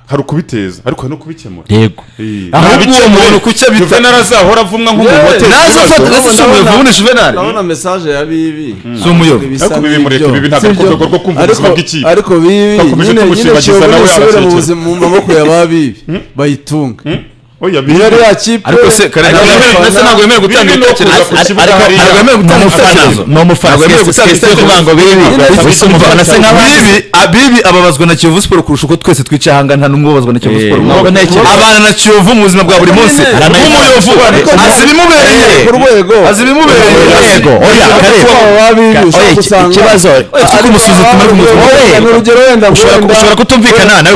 Speaker 3: hari ukubiteza ariko hari no kubikemura
Speaker 1: yego
Speaker 3: Eh,
Speaker 1: Aho
Speaker 3: nta
Speaker 1: uwo
Speaker 3: bikemuye.
Speaker 1: muntu kuki abita-
Speaker 3: Juvenal azahora avumwa nk'umumoteri
Speaker 5: naza afata nasishoboye kuvuna juvenali
Speaker 2: urabona mesaje ya bibi
Speaker 5: Si umuyobo.
Speaker 2: Bisa
Speaker 3: Ariko bibi mureke,
Speaker 2: n'ibyo.
Speaker 3: bibi ntabwo
Speaker 2: Si ibyo.
Speaker 3: akorwa rwo kumva
Speaker 2: Ariko-
Speaker 3: ubuzima bw'ikipe.
Speaker 2: ariko bibi
Speaker 3: Bakomeje
Speaker 2: nyine nyine
Speaker 3: kumushibagiza
Speaker 2: kiyobe
Speaker 3: nawe
Speaker 2: nisubira mu
Speaker 3: arakekera.
Speaker 2: buzima mu maboko ya ba bibi bayitunga
Speaker 3: oya
Speaker 2: iyo ari ya kipe
Speaker 5: ariko se kare
Speaker 2: abafana-
Speaker 5: ntabwo yemerewe gutanga
Speaker 3: Bibi no kuza
Speaker 5: ibitekerezo
Speaker 3: ku kibuga
Speaker 5: ariko
Speaker 3: hariya.
Speaker 5: ntabwo yemerewe gutanga ibitekerezo
Speaker 1: ni umufana
Speaker 5: Ntabwo yemerewe
Speaker 1: twese
Speaker 5: gutanga
Speaker 1: twese tuvuga ngo bibi abise umufana se nk'abandi
Speaker 5: bibi abibi ababazwa na kiyovu siporo kurusha uko twese twicaye ahangana nta n'umwe ubabazwa na kiyovu
Speaker 1: Eh,
Speaker 5: siporo
Speaker 1: ntabwo ntekereza.
Speaker 5: abana na kiyovu mu buzima bwa buri munsi
Speaker 1: Aranayibaza.
Speaker 5: nk'umuyovu
Speaker 1: Ariko
Speaker 5: azi ibimubereye
Speaker 2: ku rwego
Speaker 5: azi ibimubereye
Speaker 1: Yego, oya, Karebe.
Speaker 2: Ka-
Speaker 1: Ka-
Speaker 2: oya,
Speaker 1: oya, iki-
Speaker 2: usanga-
Speaker 1: ikibazo
Speaker 5: Oya, si uko umusuzuma ariko umusuzuma.
Speaker 2: Wowe, ni urugero wenda
Speaker 1: Ushobora-
Speaker 2: wenda-
Speaker 1: ushobora kutumvikana
Speaker 2: uretse-
Speaker 1: nawe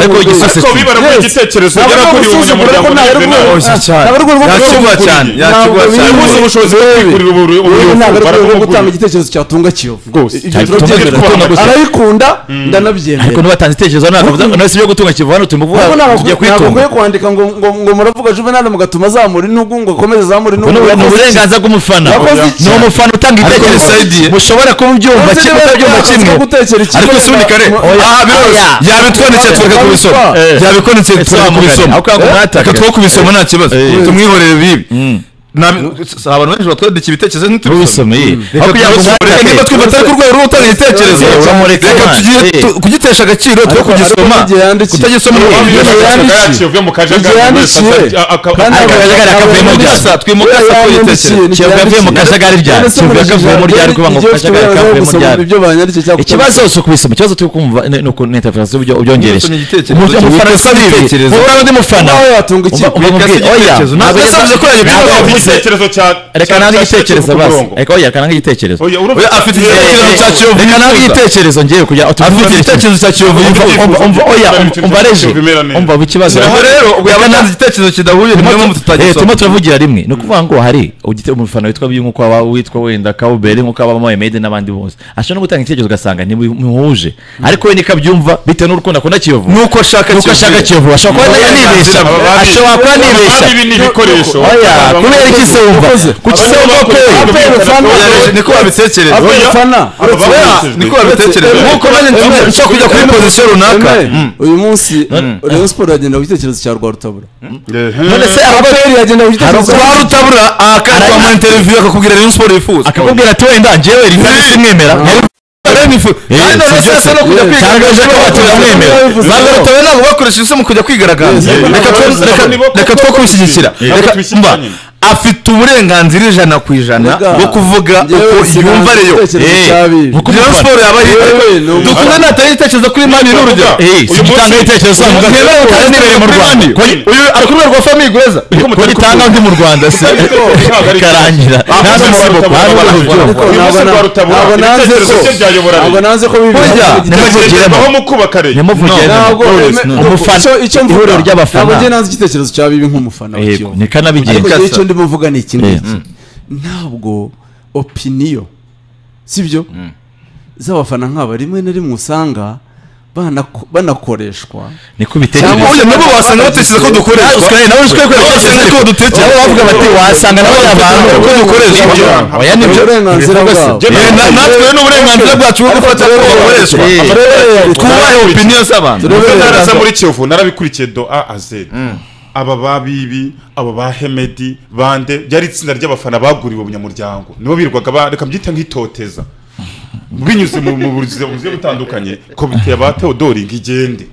Speaker 2: uretse
Speaker 1: ariko
Speaker 2: urugero.
Speaker 1: igisose
Speaker 3: ariko biba ari
Speaker 2: Yes.
Speaker 3: igitekerezo
Speaker 2: Ntabwo
Speaker 3: yari
Speaker 2: ari
Speaker 3: akuriye
Speaker 2: umusuzuma,
Speaker 3: umunyamuryango
Speaker 2: ariko
Speaker 3: wa
Speaker 2: ntabwo ari
Speaker 3: Juvenal
Speaker 2: urwego-
Speaker 5: Oya, cyane.
Speaker 2: ntabwo ari urwego rwo
Speaker 5: Yakigwa
Speaker 2: gukurira.
Speaker 5: cyane, yakigwa
Speaker 2: Ntabwo
Speaker 5: cyane.
Speaker 2: bibi-
Speaker 3: yabuze ubushobozi bwo kwikurira ubu-
Speaker 2: Ubu ntabwo ari urwego rwo
Speaker 3: ubu
Speaker 2: gutanga igitekerezo cyatunga kiyovu
Speaker 3: Rwose.
Speaker 2: Ibyo
Speaker 3: Cyane,
Speaker 2: turabyemera.
Speaker 3: tubyemera, tubyemera gusa.
Speaker 2: arayikunda
Speaker 1: ariko
Speaker 2: ndanabyemera
Speaker 1: ntibatanze itekerezo ntabwo nasi byo gutunga kivu hano tumuvuga
Speaker 2: Ntabwo ntabwo-
Speaker 1: tugiye
Speaker 2: ntabwo
Speaker 1: kwitunga
Speaker 2: ukwiye kwandika ngo ngo- ngo muravuga juvenali mugatuma azamura intugu ngo akomeze azamura
Speaker 1: Ubu
Speaker 2: intugu
Speaker 1: ni ni
Speaker 2: Yakoze iki?
Speaker 1: uburenganzira bw'umufana
Speaker 2: Yakoze iki?
Speaker 1: ni umufana utanga ibitekerezo
Speaker 5: bimusaidiye.
Speaker 1: mushobora kuba ubyumva
Speaker 2: Yakoze
Speaker 1: kimwe
Speaker 2: niba
Speaker 1: utabyumva
Speaker 2: yakazi
Speaker 1: kimwe
Speaker 2: ko gutekera ikigo
Speaker 5: ariko si ubundi kare
Speaker 1: Oya.
Speaker 5: aha biroroshye
Speaker 1: Oya.
Speaker 5: yabitwanditse twereka ku bisomo
Speaker 1: Eh.
Speaker 5: yabitwanditse
Speaker 1: Eh,
Speaker 5: twereka ku
Speaker 1: twamugane.
Speaker 5: bisomo
Speaker 1: Aho kwanga umwataka.
Speaker 5: reka two ku bisomo nta kibazo
Speaker 1: Eh.
Speaker 5: tumwihorere bibi Nta- si abantu benshi batwandika ibitekerezo ntitubisome
Speaker 1: Ntubisome, eh.
Speaker 5: reka
Speaker 1: Aho kugira ngo
Speaker 5: tubisome.
Speaker 1: umwatake.
Speaker 5: Reka niba twifata ari ku rwego rwo gutanga igitekerezo
Speaker 1: Eh, uramureka
Speaker 5: reka
Speaker 1: imana.
Speaker 5: tugire
Speaker 1: Eh.
Speaker 5: tu- kugitesha agaciro twe
Speaker 2: Ariko-
Speaker 5: kugisoma
Speaker 2: ariko n'igihe yandikiye.
Speaker 5: kutagisoma ni
Speaker 2: N'igihe
Speaker 5: ububi.
Speaker 2: yandikiye.
Speaker 1: avuye mu kajagari ryari kivu yavuyemo ryari ari kuba mu kajagari kavuyemo ryari ikibazo si ukubisoma ikibazo turi kumva ni ni uko interference uburyo ubyongereje
Speaker 5: Ni igitekerezo.
Speaker 1: Umuntu-
Speaker 5: Witwa
Speaker 1: umufana asa n'ibi
Speaker 5: igitekerezo.
Speaker 1: wowe undi mufana
Speaker 2: Wowe watunga iki?
Speaker 1: Umva- umva
Speaker 5: Witwa
Speaker 1: umubwire, oya
Speaker 5: igitekerezo. Ntabwo
Speaker 1: ntabwo
Speaker 5: yasabize ko yagira
Speaker 1: ntabwo
Speaker 5: ibibazo.
Speaker 1: yavuze. reka nange igitekerezo basi reka oya reka nange igitekerezo
Speaker 5: Oya, afite igitekerezo cya kiyovu
Speaker 1: reka nange
Speaker 5: yifuza.
Speaker 1: igitekerezo ngewe kugira
Speaker 5: afite igitekerezo cya kiyovu
Speaker 1: umva
Speaker 5: yifuza.
Speaker 1: umva- umva oya umva- umva reje umva aba ikibazo
Speaker 5: ubwo rero ubwo yaba atanze igitekerezo kidahuye ni
Speaker 1: Turimo
Speaker 5: niyo mpamvu
Speaker 1: tu- eh, turimo
Speaker 5: tutagisoma
Speaker 1: turavugira rimwe ni ukuvuga ngo hari ugite- umufana witwa bibi nk'uko waba witwa wenda kawubere nk'uko waba mohamed n'abandi bose ashobora no gutanga igitekerezo ugasanga ntimuhuje ariko we niko abyumva bitewe n'urukundo akunda kiyovu
Speaker 5: nuko ashaka
Speaker 1: nuko ashaka kiyovu ashobora kuba yanibeshya ashobora kuba anibeshya oya kubera iki se wumva kuki se wumva ko we
Speaker 5: niko babitekereza niko babitekereza
Speaker 2: Eme,
Speaker 5: nkuko bajya nshobora kujya kuri pozisiyo runaka
Speaker 2: uyu munsi rayon siporo yagenda ku gitekerezo cya rwarutabura
Speaker 1: none se abaperi
Speaker 2: aperi yagenda ku gitekerezo
Speaker 5: kwa rutabura akajya mu interiviyu akakubwira rero siporo yifuza
Speaker 1: akakubwira ati wenda njyewe rimwe simwemera
Speaker 5: kandi abasesa no kujya
Speaker 1: Tangaje
Speaker 5: kwigaragaza
Speaker 1: ko batamwemera.
Speaker 5: bagarutse we ntabwo bakoresha isi mu kujya kwigaragaza
Speaker 3: Yes.
Speaker 5: reka two- reka- reka two kubishyigikira
Speaker 3: Yes.
Speaker 5: Reka-
Speaker 3: Tubishyigikire
Speaker 5: mba,
Speaker 3: nyine.
Speaker 5: afite uburenganzira ijana ku ijana
Speaker 2: Mbega,
Speaker 5: bwo kuvuga
Speaker 2: njyewe
Speaker 5: uko
Speaker 2: sinanga
Speaker 5: yumva reyo
Speaker 2: igitekerezo
Speaker 5: Eh,
Speaker 2: cya bibi.
Speaker 5: kuko Rayon siporo yaba
Speaker 2: Yewe, ni
Speaker 5: yitwa
Speaker 2: umuntu.
Speaker 5: dukunda natari igitekerezo kuri mani ni urugero
Speaker 1: Eh, si gitanga ibitekerezo zanyu
Speaker 5: Ntabwo
Speaker 1: mugabe-
Speaker 5: yemerewe gutanga
Speaker 1: Ntabwo
Speaker 5: ibitekerezo
Speaker 1: mu
Speaker 5: kuri
Speaker 1: Rwanda.
Speaker 5: mani.
Speaker 1: Ko-
Speaker 5: Uyu ari ku rwego rwa famille gweza
Speaker 1: ko gitanga undi mu rwanda se bikarangira nta n'umusibo
Speaker 2: ariko ntabwo na- ntabwo nanze ko ntabwo nanze ko bibi
Speaker 1: Burya,
Speaker 2: yagenda ku gitekerezo-
Speaker 1: nyamuvugire
Speaker 2: ntabwo eme-
Speaker 1: umufana
Speaker 2: icyo- icyo mvuga,
Speaker 1: ihuriro
Speaker 2: ntabwo njye
Speaker 1: ry'abafana
Speaker 2: nanze igitekerezo cya bibi nk'umufana wa
Speaker 1: yego
Speaker 2: Kiyovu. ariko
Speaker 1: nikanabigenza
Speaker 2: njyewe icyo ndimo mvuga ni iki
Speaker 1: Eh,
Speaker 2: ngiki ntabwo opiniyo sibyo z'abafana nk'aba rimwe na rimwe usanga banako- banakoreshwa
Speaker 1: niko
Speaker 2: Cyangwa
Speaker 1: bitekereza
Speaker 5: Oya, nabo wasanga batekereza ko dukoreshwa nawe usikaye kwerekeza ko dutekereza
Speaker 1: nabo bavuga bati wasanga nabo ari abantu
Speaker 5: ko dukoreshwa
Speaker 1: Nibyo. oya
Speaker 2: Ni
Speaker 1: nibyo
Speaker 2: uburenganzira bwabo
Speaker 5: Eh, na- natwe rero ni uburenganzira bwacu bwo gufata ko bakoreshwa
Speaker 1: Eh.
Speaker 5: twubahe opiniyo z'abantu
Speaker 3: naraza muri kiyovu narabikurikiye do a a z aba ba bibi aba ba hemedi bande byari itsinda ry'abafana baguriwe ubunyamuryango nibo birirwaga ba- reka mbyite nk'itoteza binyuze mu mu buzima bugiye butandukanye komite ya ba teodori ngo igende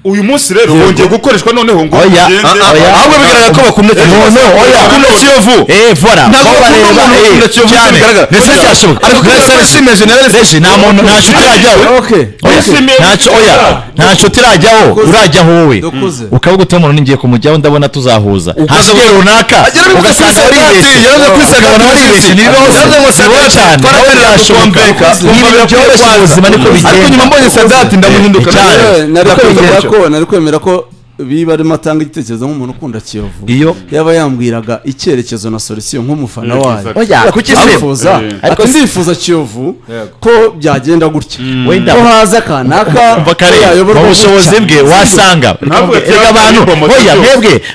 Speaker 3: uyu munsi rero bongeye gukoreshwa noneho ngo
Speaker 1: Oya,
Speaker 3: igende
Speaker 1: ah, oya.
Speaker 5: ahubwo bigaragara ko bakunda
Speaker 1: No, no, oya.
Speaker 5: bakunda kiyovu
Speaker 1: eh vora
Speaker 5: ntabwo
Speaker 1: ko
Speaker 5: bakunda
Speaker 1: bareba,
Speaker 5: umuntu
Speaker 1: eh,
Speaker 5: ukunda kiyovu
Speaker 1: cyane.
Speaker 5: bigaragara
Speaker 1: ndetse byashoboka
Speaker 5: ariko kubera ko yashimiye generale
Speaker 1: reje nta muntu nta nshuti irajyaho
Speaker 2: Okay.
Speaker 1: Oya,
Speaker 3: Yishimiye
Speaker 1: ntacyo oya nta nshuti irajyaho
Speaker 2: Dukoze.
Speaker 1: urajyaho wowe
Speaker 2: Dukoze.
Speaker 1: ukaba ugutuye umuntu ningiye kumujyaho ndabona tuzahuza hasigaye runaka
Speaker 5: agera muri
Speaker 1: ugasanga
Speaker 5: Sagati,
Speaker 1: baribeshye
Speaker 5: yaraza kuri Sagati,
Speaker 1: ukabona baribeshye
Speaker 5: yaraza
Speaker 1: nibibaho
Speaker 5: ngo
Speaker 1: se
Speaker 5: Sagati,
Speaker 1: nibibaho cyane
Speaker 5: twaratereraga
Speaker 1: wowe birashoboka
Speaker 5: Mbeka, twumva
Speaker 1: ni ibintu byoroshye
Speaker 5: kwanza.
Speaker 1: ubuzima niko
Speaker 5: ariko
Speaker 1: bigenda
Speaker 5: nyuma mbonye sadati ndamuhinduka
Speaker 1: Eh, cyane.
Speaker 5: nawe.
Speaker 2: Yewe, nari
Speaker 5: Ndakumva
Speaker 2: kwemera
Speaker 5: icyo.
Speaker 2: ko nari kwemera ko biba arimo atanga igitekerezo nk'umuntu ukunda kiyovu
Speaker 1: iyo
Speaker 2: yaba yambwiraga icyerekezo na solisiyo nk'umufana wayo
Speaker 3: Oya,
Speaker 1: oya kuki se
Speaker 2: arifuza
Speaker 3: Eh.
Speaker 1: Ariko
Speaker 2: ati
Speaker 1: si-
Speaker 2: ndifuza kiyovu ko byagenda gutya
Speaker 1: wenda
Speaker 2: ko haza kanaka
Speaker 1: umva
Speaker 2: ko
Speaker 1: kare
Speaker 2: yayoborwa
Speaker 1: mu bushobozi
Speaker 2: gutya.
Speaker 1: bwe wasanga
Speaker 3: Ntabwo
Speaker 1: reka abantu
Speaker 3: cyangwa ibomoto
Speaker 1: oya
Speaker 3: cyose.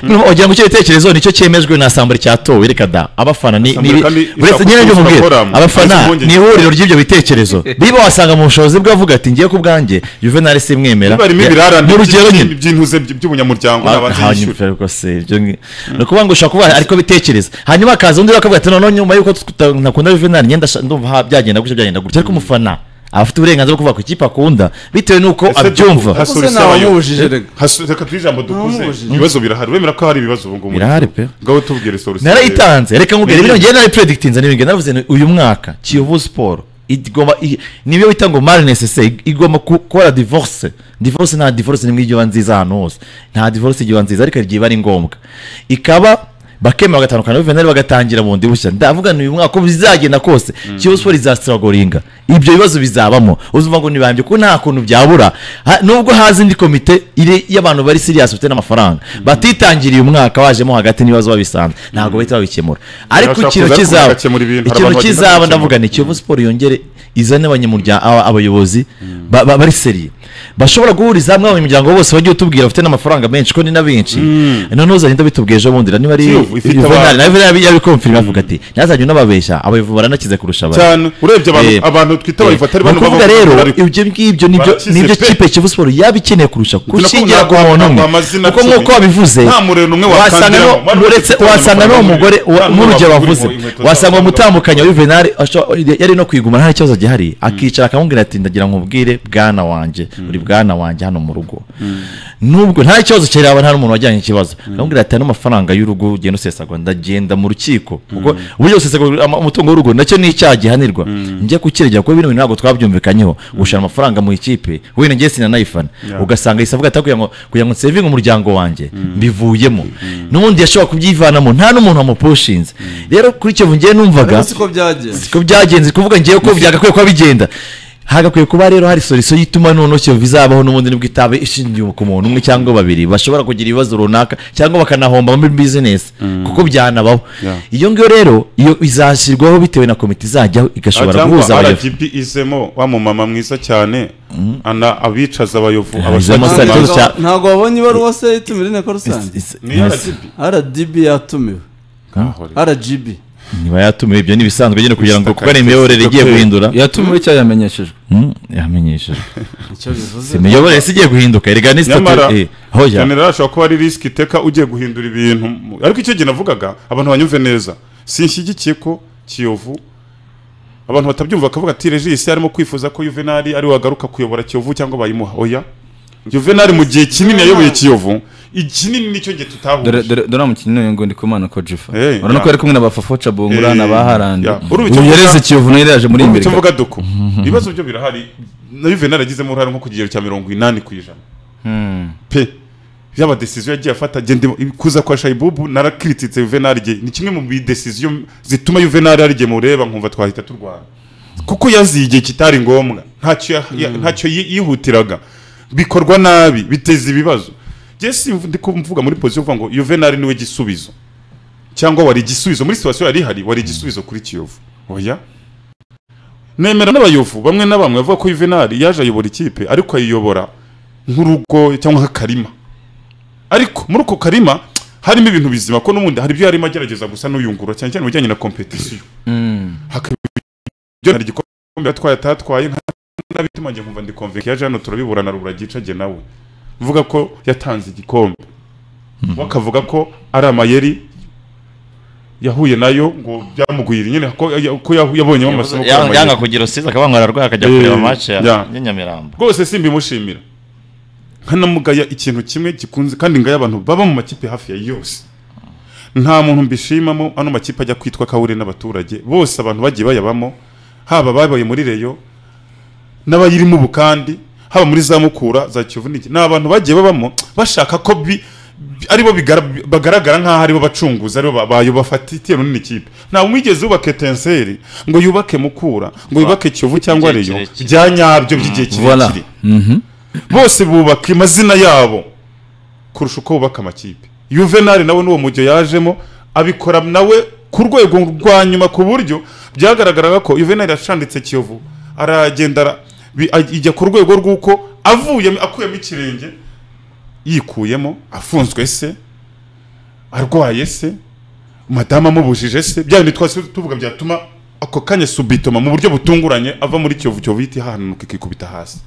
Speaker 1: mwebwe wagira ngo icyo gitekerezo nicyo cyemejwe na asambure cyatowe reka da abafana ni
Speaker 3: Asambure
Speaker 1: ni-
Speaker 3: kandi
Speaker 1: uretse nyine ibyo
Speaker 3: ishaka
Speaker 1: mubwira
Speaker 3: gukoramo. Ariko
Speaker 1: abafana
Speaker 3: impungenge
Speaker 1: ni ihuriro ry'ibyo bitekerezo biba wasanga mu bushobozi bwe avuga ati ngiye ku bwanjye juvenal simwemera
Speaker 3: barimo ibirarane
Speaker 1: n'urugero nyine
Speaker 3: by'intuze by'ubunyamuryango nabanza yishyura
Speaker 1: hanyuma ubwo se ibyo ngi- ni ukuvuga ngo ushobora kuba ariko bitekereza hanyuma hakaza undi bakavuga ati noneho nyuma y'uko tuta- ntakunda juvenal ngenda sha- ndumva ha- byagenda gutya byagenda gutya ariko umufana aba afite uburenganzira bwo kuvuga ku ikipe akunda bitewe n'uko
Speaker 3: Ese
Speaker 1: abyumva
Speaker 3: duku-
Speaker 2: Ubuze
Speaker 3: Solisiyo abayobozi.
Speaker 2: ntawamubujije rega
Speaker 3: Hasu- reka tuhe ijambo dukuze
Speaker 2: Namubujije.
Speaker 3: ibibazo birahari wemera ko hari ibibazo ubu ngubu
Speaker 1: Birahari pe.
Speaker 3: ngaho tubwire solusiyo
Speaker 1: narayitanze reka nkubwire
Speaker 3: Ni
Speaker 1: bino
Speaker 3: byiza.
Speaker 1: ngewe narayipredikitinze n'ibintu naravuze nti uyu mwaka kiyovu siporo igomba i- nibyo bita ngo mari necessaire igomba ku- gukora divorce divorce nta divorce nimwe ijyiba nziza ahantu hose nta divorce ijyiba nziza ariko igihe iba ari ngombwa ikaba bakemera bagatandukana juvenal bagatangira bundi bushya ndavuga ni uyu mwaka uko bizagenda kose kiyovu siporo izasitiragoringa ibyo bibazo bizabamo uzumva ngo nibambye ko nta kuntu byabura Ha- nubwo haza indi komite iri y'abantu bari serious bafite n'amafaranga batitangiriye umwaka wajemo hagati n'ibibazo babisanze ntabwo bahita babikemura ariko
Speaker 3: Bashaka
Speaker 1: ikintu
Speaker 3: kuza ariko
Speaker 1: kizaba
Speaker 3: bagakemura ibintu, hari
Speaker 1: ikintu
Speaker 3: abantu bagenda
Speaker 1: kizaba
Speaker 3: bakemura.
Speaker 1: ndavuga ni kiyovu siporo yongere izane abanyamuryango aba- abayobozi ba- ba- bari seriye bashobora guhuriza hamwe abanyamuryango bose bagiye utubwira bafite n'amafaranga menshi ko ni na benshi noneho uzagenda bitubwira ejo bundi niba ari
Speaker 3: Kiyovu ifite
Speaker 1: Juvenal,
Speaker 3: abantu.
Speaker 1: nawe Juvenal yabikomfirima avuga ati ntazajya unababeshya abayobozi baranakize kurusha abandi."
Speaker 3: cyane urebye abantu
Speaker 1: Eh,
Speaker 3: abantu twita
Speaker 1: Eh,
Speaker 3: abayifata ari
Speaker 1: ni
Speaker 3: bano
Speaker 1: ukuvuga rero
Speaker 3: ariko
Speaker 1: ibyo ngibyo nibyo
Speaker 3: Barakize
Speaker 1: nibyo
Speaker 3: pe.
Speaker 1: kipe kivu siporo yaba ikeneye kurusha
Speaker 3: ko
Speaker 1: gushingira ku
Speaker 3: ntabwo-
Speaker 1: muntu
Speaker 3: ntabwo
Speaker 1: umwe
Speaker 3: amazina
Speaker 1: kuko
Speaker 3: cumi.
Speaker 1: nk'uko wabivuze
Speaker 3: Nta murero n'umwe
Speaker 1: wasangaho
Speaker 3: wakandiyemo. Wari
Speaker 1: uretse
Speaker 3: ufite
Speaker 1: wasanga
Speaker 3: amafaranga
Speaker 1: n'umugore
Speaker 3: y'ibihumbi. Nta n'umwe
Speaker 1: n'urugero
Speaker 3: wagura
Speaker 1: wavuze
Speaker 3: inkweto zabo.
Speaker 1: wasanga umutambukanya wa Juvenal asho- yari no kwigumana nta kibazo gihari akicara akamubwira ati ndagira ngo nkubwire bwana wanjye uri bwana wanjye hano mu rugo nubwo nta kibazo kiraba nta n'umuntu wajyanye ikibazo akamubwira ati ano mafaranga y'urugo ugenda usesagura ndagenda mu rukiko kuko uburyo usesagura ama- umutungo w'urugo nacyo ni icyaha gihanirwa njye kukiregera kuko bino bintu ntabwo twabyumvikanyeho gushana amafaranga mu ikipe wenda ngiye sinanayifana ugasanga yisabwa ati kugira ngo kugira ngo nsevinge umuryango wanjye mbivuyemo n'ubundi yashobora kubyivanamo nta n'umuntu wamupushinze rero kuri icyo ngiye numvaga
Speaker 2: ariko siko byagenze
Speaker 1: ko byagenze kuvuga ngewe ko byagakwiye kuba bigenda hagakwiye kuba rero hari solisiyo y'ituma noneho kiyovu izabaho n'ubundi nibwo itaba ishingiye ku muntu umwe cyangwa babiri bashobora kugira ibibazo runaka cyangwa bakanahomba muri bizinesi kuko byanabaho
Speaker 3: Yeah.
Speaker 1: iyo ngiyo rero iyo izashyirwaho bitewe na komite izajyaho igashobora guhuza
Speaker 3: cyangwa
Speaker 1: abayobozi
Speaker 3: rgb izemo wa mumama mwiza cyane ana abicaza abayovu
Speaker 1: izemo
Speaker 3: abashaka
Speaker 1: Sari
Speaker 2: Ntabwo-
Speaker 1: ikibazo cya-
Speaker 2: ntabwo wabonye ibaruwa se itumira inteko rusange
Speaker 3: ni rgb
Speaker 2: rdb yatumiwe rgb
Speaker 1: niba yatumiwe ibyo ni ibisanzwe nyine kugira ngo
Speaker 3: Mr.
Speaker 1: kuko ari imiyoborere igiye
Speaker 3: Karekezi.
Speaker 1: guhindura
Speaker 4: yatumiwe cyangwa yamenyeshejwe
Speaker 1: Mm, yamenyeshejwe
Speaker 2: icyo bivuze
Speaker 1: imiyoborere si igiye guhinduka erega ni
Speaker 3: nyamara
Speaker 1: sitati hoya
Speaker 3: generali ashobora kuba ari risiki iteka ugiye guhindura ibintu mu- ariko icyo gihe navugaga abantu banyumve neza sinshyigikiye ko kiyovu abantu batabyumva bakavuga ati regisi arimo kwifuza ko juvenali ari we wagaruka kuyobora kiyovu cyangwa bayimuha oya juvenali mu gihe kinini yayoboye kiyovu ikinini nicyo gihe
Speaker 4: dore
Speaker 3: tutahuje
Speaker 4: dore dore umukinnyi n'uyu ngo ndikumana ko jifa
Speaker 3: Eh,
Speaker 4: urabona ko
Speaker 3: ya.
Speaker 4: yari kumwe na bafafoca bungura
Speaker 3: Eh,
Speaker 4: na ba harandi
Speaker 3: ya. Uri
Speaker 4: ubu
Speaker 3: icyo
Speaker 4: yareze
Speaker 3: mvuga-
Speaker 4: kiyovu nayo yari yaje muri imbere
Speaker 3: icyo mvuga duku ibibazo byo birahari na juvenali agizemo uruhare nko ku kigero cya mirongo inani ku ijana pe yaba decision yagiye afata gende kuza kwa Shaibubu narakirititse Juvenal igihe ni kimwe mu decision zituma Juvenal ari igihe mureba nkumva twahita turwana kuko yaziye igihe kitari ngombwa ntacyo ya- ya- ntacyo yi- yihutiraga bikorwa nabi biteza ibibazo Jesse ndi kumvuga muri position uvuga ngo Juvenal niwe gisubizo cyangwa wari igisubizo muri situation yari ihari wari igisubizo kuri Kiyovu oya nemera n'abayovu bamwe na bamwe bavuga ko Juvenal yaje ayobora ikipe ariko ayiyobora nk'urugo cyangwa nk'akarima ariko muri uko karima harimo ibintu bizima ko n'ubundi hari ibyo yarimo agerageza gusa n'uyungurura cyane cyane mu bijyanye na kompetisiyo hakaba ibyo hari igikombe yatwaye atatwaye nk'abituma njye nkumva ndi convict yaje hano turabibura na rubura gicage nawe mvuga ko yatanze igikombe we akavuga ko ari amayeri yahuye nayo ngo byamugwira nyine ko ko yahu- yabonyemo amasomo ko ari amayeri.
Speaker 1: yanga kugira usize akabanga ararwaye akajya
Speaker 3: Eh,
Speaker 1: kureba match ya
Speaker 3: yeah.
Speaker 1: ya Nyamirambo
Speaker 3: rwose simbimushimira nkanamugaya ikintu kimwe gikunze kandi ngaya abantu baba mu makipe hafi ya yose nta muntu mbishimamo ano makipe ajya kwitwa kawure n'abaturage bose abantu bagiye bayabamo haba ababaye muri reyo n'abayirimo ubu kandi haba muri za mukura za kiyovu n'iki ni abantu bagiye babamo bashaka ko bi bi- aribo bigara- bagaragara nk'aho aribo bacunguzi aribo ba- bayo bafatitiye runini ikipe nta wigeze yubaka etenseri ngo yubake mukura ngo yubake kiyovu cyangwa
Speaker 1: Igihe
Speaker 3: reyo
Speaker 1: kirekire.
Speaker 3: bya nyabyo by'igihe
Speaker 4: Voilà.
Speaker 3: kirekire bose bubaka amazina yabo kurusha uko bubaka amakipe yuvenali nawe n'uwo mujyo yajemo abikora nawe ku rwego rwa nyuma ku buryo byagaragaraga ko yuvenali yashanditse kiyovu aragenda ara- bi- aj- ijya ku rwego rw'uko avuye akuyemo ikirenge yikuyemo afunzwe se arwaye se madamu amubujije se bya bindi twasi tuvuga byatuma ako kanya subitoma mu buryo butunguranye ava muri kiyovu cyovu yita hanuka ikikubita hasi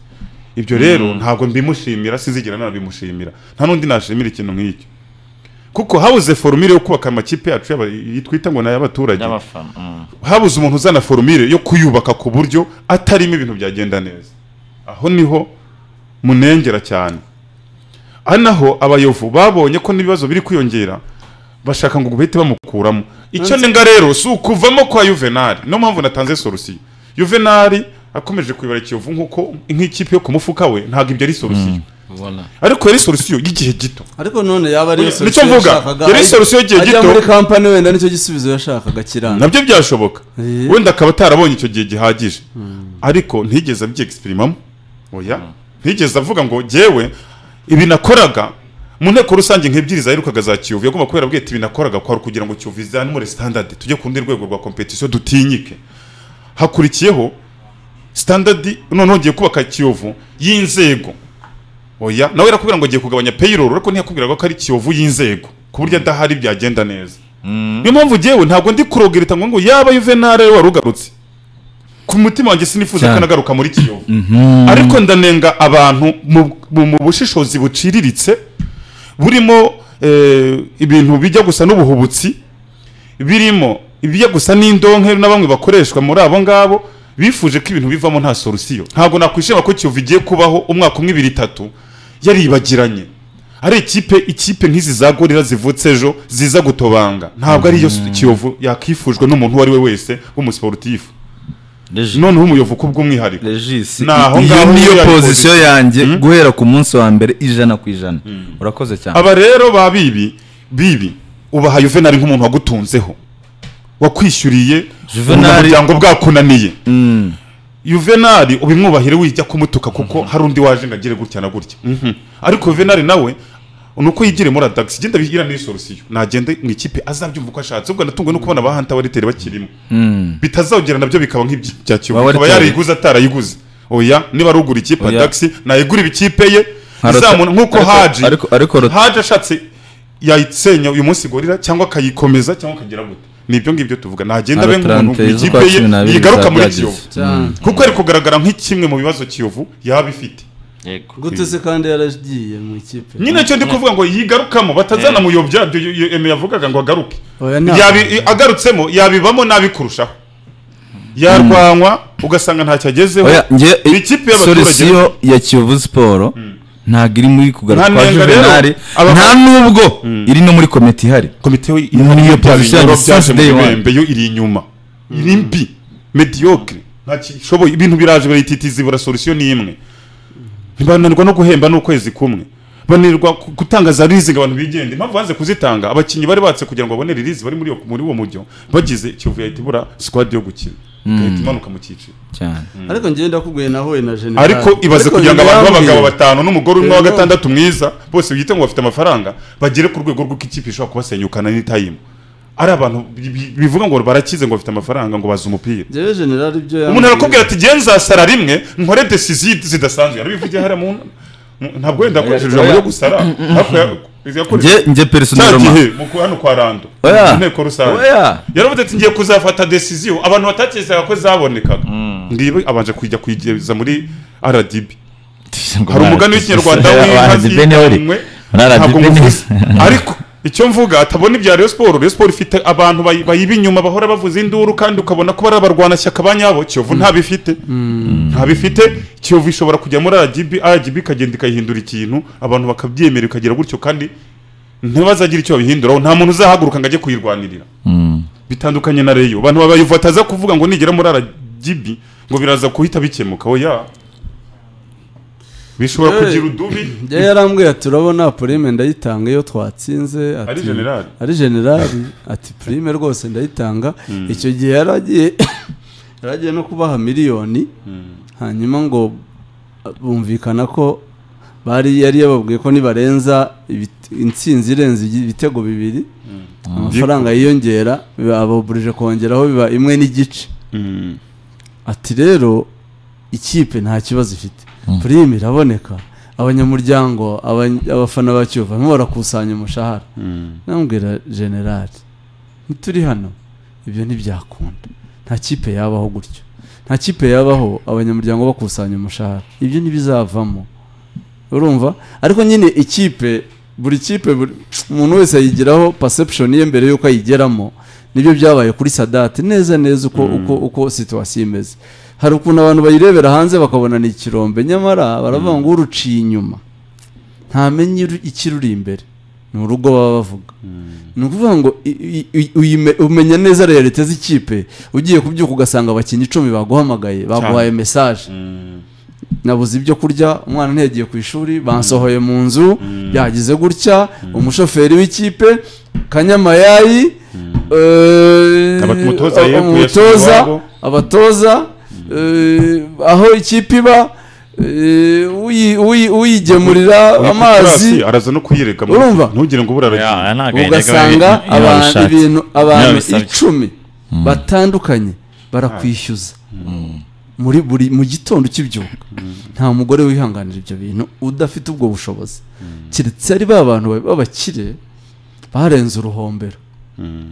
Speaker 3: ibyo rero ntabwo mbimushimira sinzigera nanabimushimira nta n'undi nashimira ikintu nk'icyo kuko habuze forumire yo kubaka amakipe yacu y'aba- twita ngo ni ay'abaturage
Speaker 1: y'abafana mm.
Speaker 3: habuze umuntu uzana forumire yo kuyubaka ku buryo atarimo ibintu byagenda neza aho niho munengera cyane aha naho abayovu babonye ko n'ibibazo biri kwiyongera bashaka ngo bahite bamukuramo icyo ni nga rero si ukuvamo kwa yuvenali niyo mpamvu natanze sorusiyo yuvenali akomeje kuyobora ikiyovu nk'uko nk'ikipe yo ku mufuka we ntabwo ibyo ari sorusiyo
Speaker 5: ubona
Speaker 3: ariko yari sorusiyo y'igihe gito
Speaker 2: ariko none yaba ariyo
Speaker 3: Nicyo mvuga, yari solution y'igihe
Speaker 2: ajya
Speaker 3: gito.
Speaker 2: muri kampani wenda nicyo gisubizo yashakaga kiranga
Speaker 3: nabyo byashoboka
Speaker 2: Eh.
Speaker 3: wenda akaba atarabonye icyo gihe gihagije ariko ntigeze abyegisipirimo oya ntigeze avuga ngo jyewe ibi nakoraga mu nteko rusange nk'ebyiri zaherukaga za kiyovu yagomba kubera bwite ibi nakoraga kwari ukugira ngo kiyovu izanure sitandadi tujye ku rundi rwego rwa kompetisiyo dutinyike hakurikiyeho sitandadi noneho ngiye kubaka kiyovu y'inzego oya nawe arakubwira ngo agiye kugabanya payroll ariko ntiyakubwiraga ko ari kiyovu y'inzego ku buryo adahari byagenda neza niyo mpamvu ngewe ntabwo ndi kurogerita ngo ngo yaba yuvenali wari ugarutse ku mutima wanjye sinifuza ko
Speaker 4: Cyane.
Speaker 3: anagaruka muri kiyovu ariko ndanenga abantu mu- mu mu bushishozi buciriritse burimo eh, ibintu bijya gusa n'ubuhubutsi birimo ibijya gusa n'indonke na bamwe bakoreshwa muri abo ngabo bifuje ko ibintu bivamo nta sorusiyo ntabwo nakwishima ko kiyovu igiye kubaho umwaka umwe ibiri itatu yaribagiranye ari ikipe ikipe nk'izi za gorira zivutse ejo ziza gutobanga ntabwo ariyo kiyovu yakifujwe n'umuntu uwo ari we wese w'umusiporutifu
Speaker 5: Regi-
Speaker 3: noneho umuyovu kubw'umwihariko
Speaker 5: regisi
Speaker 3: Ni aho
Speaker 5: i- iyo
Speaker 3: ngaho
Speaker 5: niyo
Speaker 3: uriya
Speaker 5: pozisiyo yanjye
Speaker 3: Mm.
Speaker 5: guhera ku munsi wa mbere ijana ku ijana urakoze cyane
Speaker 3: aba rero ba bibi bibi ubaha juvenali nk'umuntu wagutunzeho wakwishyuriye
Speaker 5: Juvenali-
Speaker 3: umuryango bwakunaniye
Speaker 5: Mm.
Speaker 3: juvenali ubimwubahire wijya kumutuka kuko hari undi waje ngo agire gutya na gutya Mhm. ariko juvenali nawe ni uko yigire muri adagisi genda bigira n'iyo sorusiyo nagende mu ikipe azabyumva uko ashatse ubwo natungwe no kubona ba hanta bariteri bakirimo bitazawugera nabyo bikaba nk'ibya kiyovu
Speaker 5: Ba
Speaker 3: akaba
Speaker 5: Wariteri.
Speaker 3: yarayiguze atarayiguze oya niba ari ugura ikipe
Speaker 5: Oya.
Speaker 3: adagisi nayigura ibikipe ye
Speaker 5: Nka rota-
Speaker 3: izamuna nk'uko
Speaker 5: ariko-
Speaker 3: haji
Speaker 5: ariko ariko rota-
Speaker 3: haje ashatse yayisenya uyu munsi gorira cyangwa akayikomeza cyangwa akagira gute ni ibyo ngibyo tuvuga nagenda abe
Speaker 5: Arotante
Speaker 3: nk'umuntu mu
Speaker 5: z'ukwa
Speaker 3: ikipe ye
Speaker 5: cumi n'abiri
Speaker 3: yigaruka muri
Speaker 5: zabyageze.
Speaker 3: kiyovu kuko ari kugaragara nk'ikimwe mu bibazo kiyovu yaba ifite
Speaker 1: yego
Speaker 2: gute se kandi yaragiye mu ikipe
Speaker 3: nyine cyo ndi kuvuga ngo yigarukamo batazanamuyobya ibyo yu- yu- eme yavugaga ngo agaruke
Speaker 2: Oya, ntabwo.
Speaker 3: Yabi- agarutsemo yabibamo nabi kurushaho yarwanywa ugasanga ntacyo agezeho
Speaker 5: oya njye
Speaker 3: Ni ikipe y'abaturage.
Speaker 5: solisiyo ya kiyovu siporo ntabwo iri muri kugaruka
Speaker 3: Nta
Speaker 5: kwa
Speaker 3: nenga rero,
Speaker 5: juvenali
Speaker 3: aba-
Speaker 5: nta n'ubwo iri no muri komite ihari
Speaker 3: komite yo
Speaker 5: Niyo position yanjye
Speaker 3: byaje
Speaker 5: since
Speaker 3: mu
Speaker 5: day one.
Speaker 3: ibembe yo iri inyuma iri mbi mediocre ntakishoboye ibintu biraje barayititiza ibura solution ni imwe ntibananirwa no guhemba n'ukwezi kumwe bananirwa ku- gutanga za leasing abantu bigende impamvu banze kuzitanga abakinnyi bari batse kugira ngo babone release bari muri iyo muri uwo mujyo bagize ikiyovu yahita ibura squad yo gukina igahita imanuka mu cyiciro
Speaker 5: cyane
Speaker 2: ariko ngenda kubwiye nawe na general
Speaker 3: ariko ibaze
Speaker 2: Ariko
Speaker 3: kugira ngo abantu
Speaker 2: yambwiye-
Speaker 3: b'abagabo batanu n'umugore umwe wa
Speaker 2: Yego.
Speaker 3: gatandatu mwiza bose biyite ngo bafite amafaranga bagere ku rwego rw'uko ikipe ishobora kubasenyukana n'itayimu ari abantu bi- bi- bivuga ngo barakize ngo bafite amafaranga ngo bazi umupira
Speaker 2: Njyewe general ibyo yambwiye
Speaker 3: umuntu arakubwira ati "Jye nzasara rimwe nkore desisiyo zidasanzwe yarabivugiye hariya mu mu- ntabwo wenda akoresheje ijambo ryo gusara ariko ya- yakoresheje-
Speaker 5: njye njye
Speaker 3: cya
Speaker 5: personeroma
Speaker 3: gihe mu ku- hano kwa rando
Speaker 5: Oya.
Speaker 3: mu nteko rusange
Speaker 5: oya
Speaker 3: yaravuze ati ngiye kuzafata desiziyo abantu batakezaga ko zabonekaga ngibi abanje kujya kuyigeza muri rdb hari umugani w'ikinyarwanda w'inka ntabwo nguvuze ariko icyo mvuga atabona ibya Rayon Sport Rayon Sport ifite abantu bayi- bayiba inyuma bahora bavuza induru kandi ukabona ko bari abarwanashyaka ba nyabo Kiyovu ntabifite ntabifite Kiyovu ishobora kujya muri RGB RGB ikagenda ikayihindura ikintu abantu bakabyemera bikagira gutyo kandi ntibazagire icyo babihinduraho nta muntu uzahaguruka ngo ajye kuyirwanirira bitandukanye na reyo abantu babayevu bataza kuvuga ngo nigera muri RGB ngo biraza guhita bikemuka oya bishobora
Speaker 2: Eh,
Speaker 3: kugira udubi
Speaker 2: njyewe yarambwiye ati urabona prime ndayitanga iyo twatsinze ati
Speaker 3: ari generali
Speaker 2: ari generali ati prime rwose ndayitanga icyo gihe yaragiye yaragiye no kubaha miliyoni hanyuma ngo bumvikana ko bari yari yababwiye ko nibarenza ibit- intsinzi irenze igi- ibitego bibiri amafaranga yiyongera ababurije kongeraho biba imwe n'igice
Speaker 3: Mm.
Speaker 2: ati rero ikipe nta kibazo ifite purime iraboneka abanyamuryango abany- abafana ba kiyovu barimo barakusanya umushahara
Speaker 3: Mm.
Speaker 2: namubwira generali ntituri hano ibyo ntibyakunda nta kipe yabaho gutyo nta kipe yabaho abanyamuryango bakusanya umushahara ibyo ntibizavamo urumva ariko nyine ikipe buri kipe buri- umuntu wese ayigiraho perception ye mbere y'uko ayigeramo nibyo byabaye kuri sadati neza neza uko uko uko situwasiyo imeze hari ukuntu abantu bayirebera hanze bakabona ni ikirombe nyamara baravuga ngo uruciye inyuma ntamenya iru- ikiruri imbere ni urugo baba bavuga ni ukuvuga ngo i- i- i- uyime- umenya neza realite z'ikipe ugiye kubyuka ugasanga abakinnyi icumi baguhamagaye baguhaye mesaje nabuze ibyo kurya umwana ntiyagiye ku ishuri bansohoye mu nzu byagize gutya umushoferi w'ikipe kanyamayayi eh,
Speaker 3: Aba- umutoza
Speaker 2: a-
Speaker 3: yeguye
Speaker 2: umutoza,
Speaker 3: iwabo.
Speaker 2: abatoza eh, aho ikipe iba eh, uyi- uyi- uyigemurira amazi
Speaker 3: Kurasi araza no kuyireka mu-
Speaker 2: Urumva?
Speaker 3: ntugire ngo ubura aragiye
Speaker 1: Ya, nta gahinda
Speaker 2: ugasanga
Speaker 1: gabi- iyo
Speaker 2: abantu
Speaker 1: babishatse.
Speaker 2: ibintu abantu
Speaker 1: babisabye.
Speaker 2: icumi batandukanye barakwishyuza muri buri mu gitondo ukibyuka nta mugore wihanganira ibyo bintu udafite ubwo bushobozi keretse ari ba bantu ba- b'abakire barenze uruhombero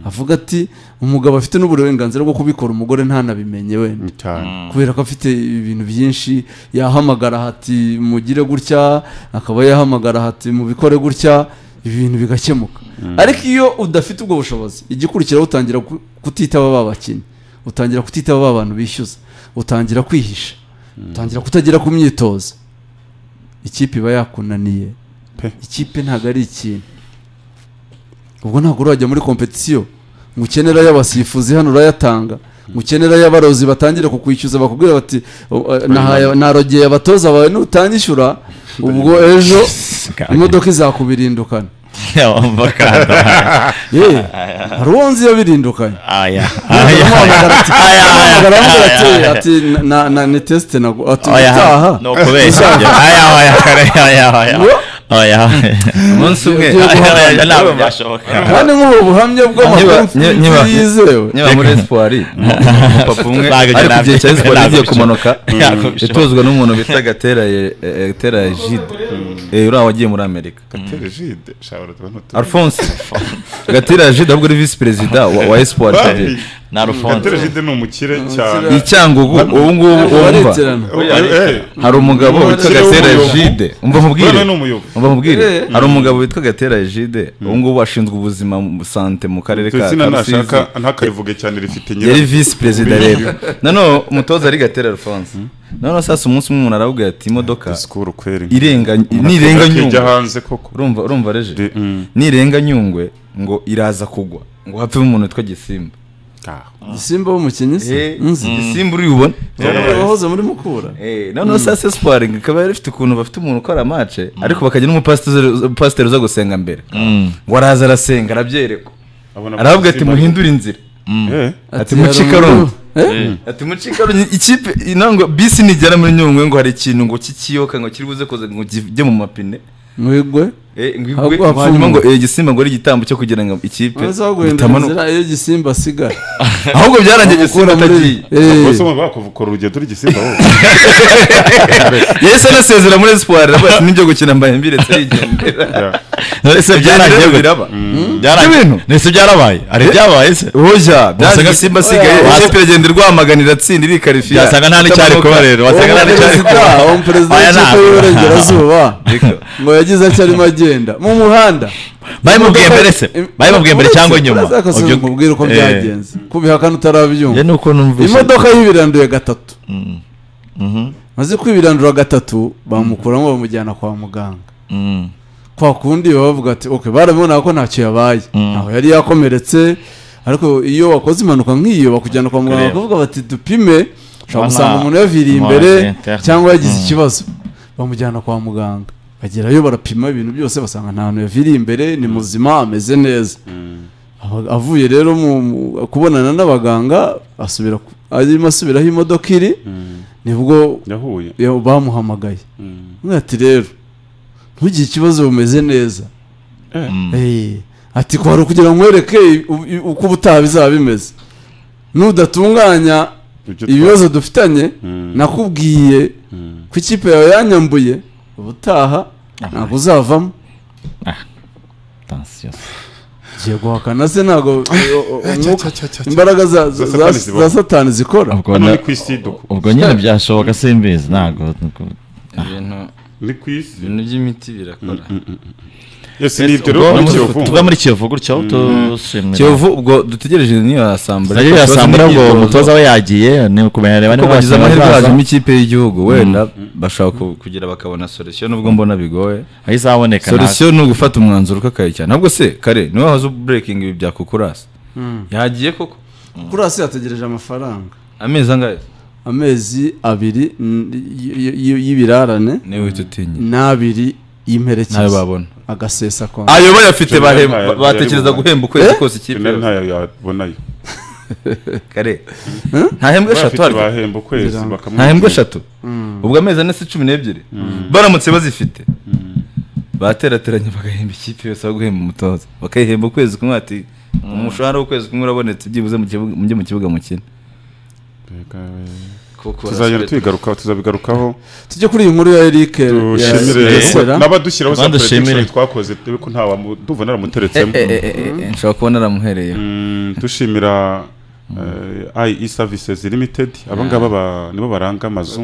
Speaker 2: avuga ati umugabo afite n'uburenganzira bwo kubikora umugore ntanabimenye wenda
Speaker 3: cyane
Speaker 2: kubera ko afite ibintu byinshi yahamagara hati mugire gutya akaba yahamagara hati mubikore gutya ibintu bigakemuka ariko iyo udafite ubwo bushobozi igikurikiraho utangira ku- kutitaba ba bakinnyi utangira kutitaba ba bantu bishyuza utangira kwihisha utangira kutagera ku myitozo ikipe iba yakunaniye
Speaker 3: Pe.
Speaker 2: ikipe ntabwo ari ikintu ubwo ntabwo urajya muri kompetisiyo ngo ukenera ay'abasifuzi hano urayatanga ngo ukenera ay'abarozi batangire kukwishyuza bakubwira bati "O- eh, nahaye- narogeye abatoza bawe nutanyishyura ubwo ejo imodoka izakubirindukana
Speaker 1: bakanda
Speaker 2: yewe hari uwo nzi yabirindukanye
Speaker 1: aya
Speaker 2: amuhamagara ati- amuhamagara aramubwira ati ati "Na- na- ni tesite nago ati utaha
Speaker 1: ni ukubeshya ibyo. aya aya kare aya aya aya
Speaker 5: umunsi umwe
Speaker 2: Ugiye
Speaker 1: Aya,
Speaker 2: guhangana.
Speaker 1: aya ntabwo byashoboka
Speaker 2: kandi nk'ubu buhamya
Speaker 5: Niba-
Speaker 2: bw'amakuru
Speaker 5: niba- niba-
Speaker 2: yizewe
Speaker 5: niba muri espoir umupapa umwe
Speaker 1: Ntabwo
Speaker 5: ari ku gihe cya
Speaker 1: nabyo-
Speaker 5: espoir
Speaker 1: ntabyo
Speaker 5: agiye
Speaker 1: bishoboka.
Speaker 5: kumanuka
Speaker 1: Ntabwo bishoboka.
Speaker 5: yatozwa n'umuntu bita gatera eh, eh, gatera jide Eh, uriya wagiye muri amerika
Speaker 3: Terejide, shawara tuba ntutu-
Speaker 5: alphonse gatera jide ahubwo ari visi perezida wa wa espoir
Speaker 3: Babi,
Speaker 5: today
Speaker 1: na rufonze
Speaker 3: Terejide ni umukire
Speaker 5: i
Speaker 3: cyane
Speaker 5: cyangugu ubu ngubu wumva
Speaker 2: bareterana
Speaker 5: hari umugabo witwa
Speaker 3: Umukire
Speaker 5: gatera
Speaker 3: w'umuyobo.
Speaker 5: jide umva mubwire
Speaker 3: Bwana ni umuyobo.
Speaker 5: umva mubwire
Speaker 2: Eh.
Speaker 5: hari umugabo witwa gatera jide ubu ngubu ashinzwe ubuzima mu sante mu karere ka
Speaker 3: Tutsina
Speaker 5: Rusizi.
Speaker 3: ntashaka ntakayivuge cyane rifite nyira
Speaker 5: yari visi perezida rero noneho umutoza ari gatera alphonse noneho sasa umunsi umwe umuntu aravuga ati imodoka
Speaker 3: disikuru kweri
Speaker 5: irenga
Speaker 3: Umuntu
Speaker 5: nirenga
Speaker 3: akajya
Speaker 5: nyungwe
Speaker 3: hanze koko
Speaker 5: urumva urumva reje
Speaker 3: De- mm.
Speaker 5: nirenga nyungwe ngo iraza kugwa ngo hapfemo umuntu witwa gisimba
Speaker 3: Ah.
Speaker 2: gisimba w'umukinnyi se
Speaker 5: Eh,
Speaker 2: nzi
Speaker 5: gisimba uribona
Speaker 2: Eh, wahoze muri mukura
Speaker 5: Eh, noneho sasa espoir ikaba yari ifite ukuntu bafite umuntu ukora amace ariko bakagira n'umupasiteri pasiteri uza gusenga mbere ngo araza arasenga arabyerekwa
Speaker 3: Abona
Speaker 5: aravuga ati
Speaker 3: Simba-
Speaker 5: muhindure inzira
Speaker 3: Eh,
Speaker 5: ati mucika
Speaker 2: Harumuru.
Speaker 5: rumwe ati mucika rumwe ikipe inangwa bisi nigera muri nyungwe ngo hari ikintu ngo kikiyoka ngo kiri buze kuza ngo kijye mu mapine
Speaker 2: mwigwe
Speaker 5: Eh, ngo igwe,
Speaker 2: Ahubwo hapfuye
Speaker 5: hanyuma ngo
Speaker 2: umuntu.
Speaker 5: eh, igisimba ngo ari igitambo cyo kugira ngo ikipe
Speaker 2: wese aho guhindura
Speaker 5: itamanuka
Speaker 2: inzira iyo gisimba asigaye
Speaker 5: ahubwo byarangiye igisimba atagiye
Speaker 2: Eh,
Speaker 3: bose bumva bakuvukura urugendo rw'igisimba wowe
Speaker 5: yahise anasezera muri espoir aravuga ati nibyo gukina mbaye mbiretse arigendera
Speaker 1: ese
Speaker 5: byarangiye
Speaker 1: byarangiye gute
Speaker 5: biraba
Speaker 1: byarangiye
Speaker 5: Ibintu.
Speaker 1: ese byarabaye ari byabaye se
Speaker 5: oya
Speaker 1: Wasaga-
Speaker 5: byaje simba asigaye
Speaker 1: Wa-
Speaker 5: ikipe iragenda irwamaganira atsinda irikarifiya
Speaker 1: byasaga nta n'icyari kuba rero wasaga nta n'icyari
Speaker 2: perezida
Speaker 1: kuba
Speaker 2: uwo perezida
Speaker 1: Aya
Speaker 2: w'ikipe
Speaker 1: ntabwo.
Speaker 2: y'uburengerazuba
Speaker 5: Reka.
Speaker 2: ngo yagize atyo arimo agenda mu muhanda
Speaker 1: Babimubwiye mbere se? Babimubwiye mbere cyangwa nyuma?
Speaker 2: akasoza
Speaker 1: Ubyo-
Speaker 2: umubwire uko
Speaker 1: Eh.
Speaker 2: byagenze kubihakana utarabyumva
Speaker 1: ni uko numvise
Speaker 2: imodoka yibiranduye gatatu maze kwibirandura gatatu bamukuramo bamujyana kwa muganga
Speaker 1: Mm.
Speaker 2: kwa kundi baba bavuga ati ok barabibona ko ntacyo yabaye ntaho yari yakomeretse ariko iyo wakoze impanuka nk'iyo bakujyana kwa muganga
Speaker 1: Kureba.
Speaker 2: bakavuga bati dupime ushobora
Speaker 1: Bana-
Speaker 2: gusanga umuntu yaviriye
Speaker 1: Mwa-
Speaker 2: imbere
Speaker 1: inter-
Speaker 2: cyangwa yagize ikibazo bamujyana kwa muganga bagerayo barapima ibintu byose basanga nta hantu yaviriye imbere ni muzima ameze neza Aba- avuye rero mu mu- kubonana n'abaganga asubira ku- arimo asubiraho imodoka iri nibwo
Speaker 3: yahuye
Speaker 2: ya- bamuhamagaye Undi ati rero ntugire ikibazo bumeze neza Eh, ati kwari ukugira ngo nkwereke u- u- uko ubutaha bizaba bimeze nudatunganya
Speaker 3: Ibyo twa-
Speaker 2: ibibazo dufitanye
Speaker 3: Mm.
Speaker 2: nakubwiye ko ikipe yawe yanyambuye ubutaha ntabwo uzavamo
Speaker 1: atansiyo
Speaker 2: ugiye guhakana se ntabwo umwuka-
Speaker 3: cya, cya, cya.
Speaker 2: imbaraga za- za-
Speaker 3: Za Satani
Speaker 2: za
Speaker 3: zibamo.
Speaker 2: satani zikora
Speaker 1: ubwo
Speaker 3: hano
Speaker 1: na-
Speaker 3: ni ku isi duku
Speaker 1: ubwo nyine byashoboka simbizi ntabwo
Speaker 6: ibintu
Speaker 3: ni ku isi
Speaker 6: ibintu by'imiti birakora
Speaker 3: yose ni ibyo rero
Speaker 1: ubwo
Speaker 3: muri
Speaker 1: ni-
Speaker 3: kiyovu
Speaker 1: tuve muri kiyovu gutyo dushimira
Speaker 5: kiyovu ubwo dutegereje niyo yasambura
Speaker 1: Nagiriye
Speaker 5: Ikibazo
Speaker 1: asambura ubwo
Speaker 5: n'imyitozo.
Speaker 1: umutoza we yagiye ni ukumenya reba
Speaker 5: kuko
Speaker 1: niba
Speaker 5: bagize
Speaker 1: abakinnyi
Speaker 5: amahirwe
Speaker 1: bazaza.
Speaker 5: hajemo ikipe y'igihugu wenda bashobora ku- kugira bakabona solution nubwo mbona bigoye
Speaker 1: aho izaboneka ntabwo-
Speaker 5: solution ni ugufata umwanzuro ukakayikira ntabwo se kare niwe wahoze ubreaking ibi bya kukurasi yagiye koko
Speaker 2: kuri hasi yategereje amafaranga
Speaker 5: amezi angahe
Speaker 2: amezi abiri n- y- y- y- y'ibirarane
Speaker 5: niwe uhita utinya
Speaker 2: n'abiri
Speaker 5: ntayo
Speaker 2: y'imperekeza
Speaker 5: babona
Speaker 2: agasesa kwa
Speaker 5: ayo bayafite
Speaker 3: General
Speaker 5: bahemba-
Speaker 3: ntayo-
Speaker 5: batekereza
Speaker 3: yari mu-
Speaker 5: guhemba ukwezi kose ikipe
Speaker 3: Finali ntayo yabonayo
Speaker 5: kare nta hembwa eshatu
Speaker 3: bafite
Speaker 5: hari
Speaker 3: bahemba ukwezi
Speaker 2: Ziranga.
Speaker 5: nta hembwa
Speaker 3: bakamwishyura
Speaker 5: eshatu ubwo amezi ane se cumi n'ebyiri baramutse bazifite baterateranye bagahemba ikipe yose aho guhemba umutoza bakayihemba ukwezi kumwe ati umushahara w'ukwezi kumwe urabonetse byibuze mu kibuga- mujye mu kibuga mukina
Speaker 6: kuko
Speaker 3: tuzagenda tubigarukaho tuzabigarukaho
Speaker 2: tujye kuri iyi nkuru ya Eric ya- ya
Speaker 3: dushimire
Speaker 2: Sera.
Speaker 3: n'abadushyiraho za
Speaker 1: Abandi
Speaker 3: prediction
Speaker 1: dushimire.
Speaker 3: twakoze dore ko nta wamudumva naramuteretsemo
Speaker 5: Eh, eh, eh, eh, eh, nshobora kubona aramuhereye
Speaker 3: Mm, dushimira eh, IE services limited abangaba nibo baranga amazu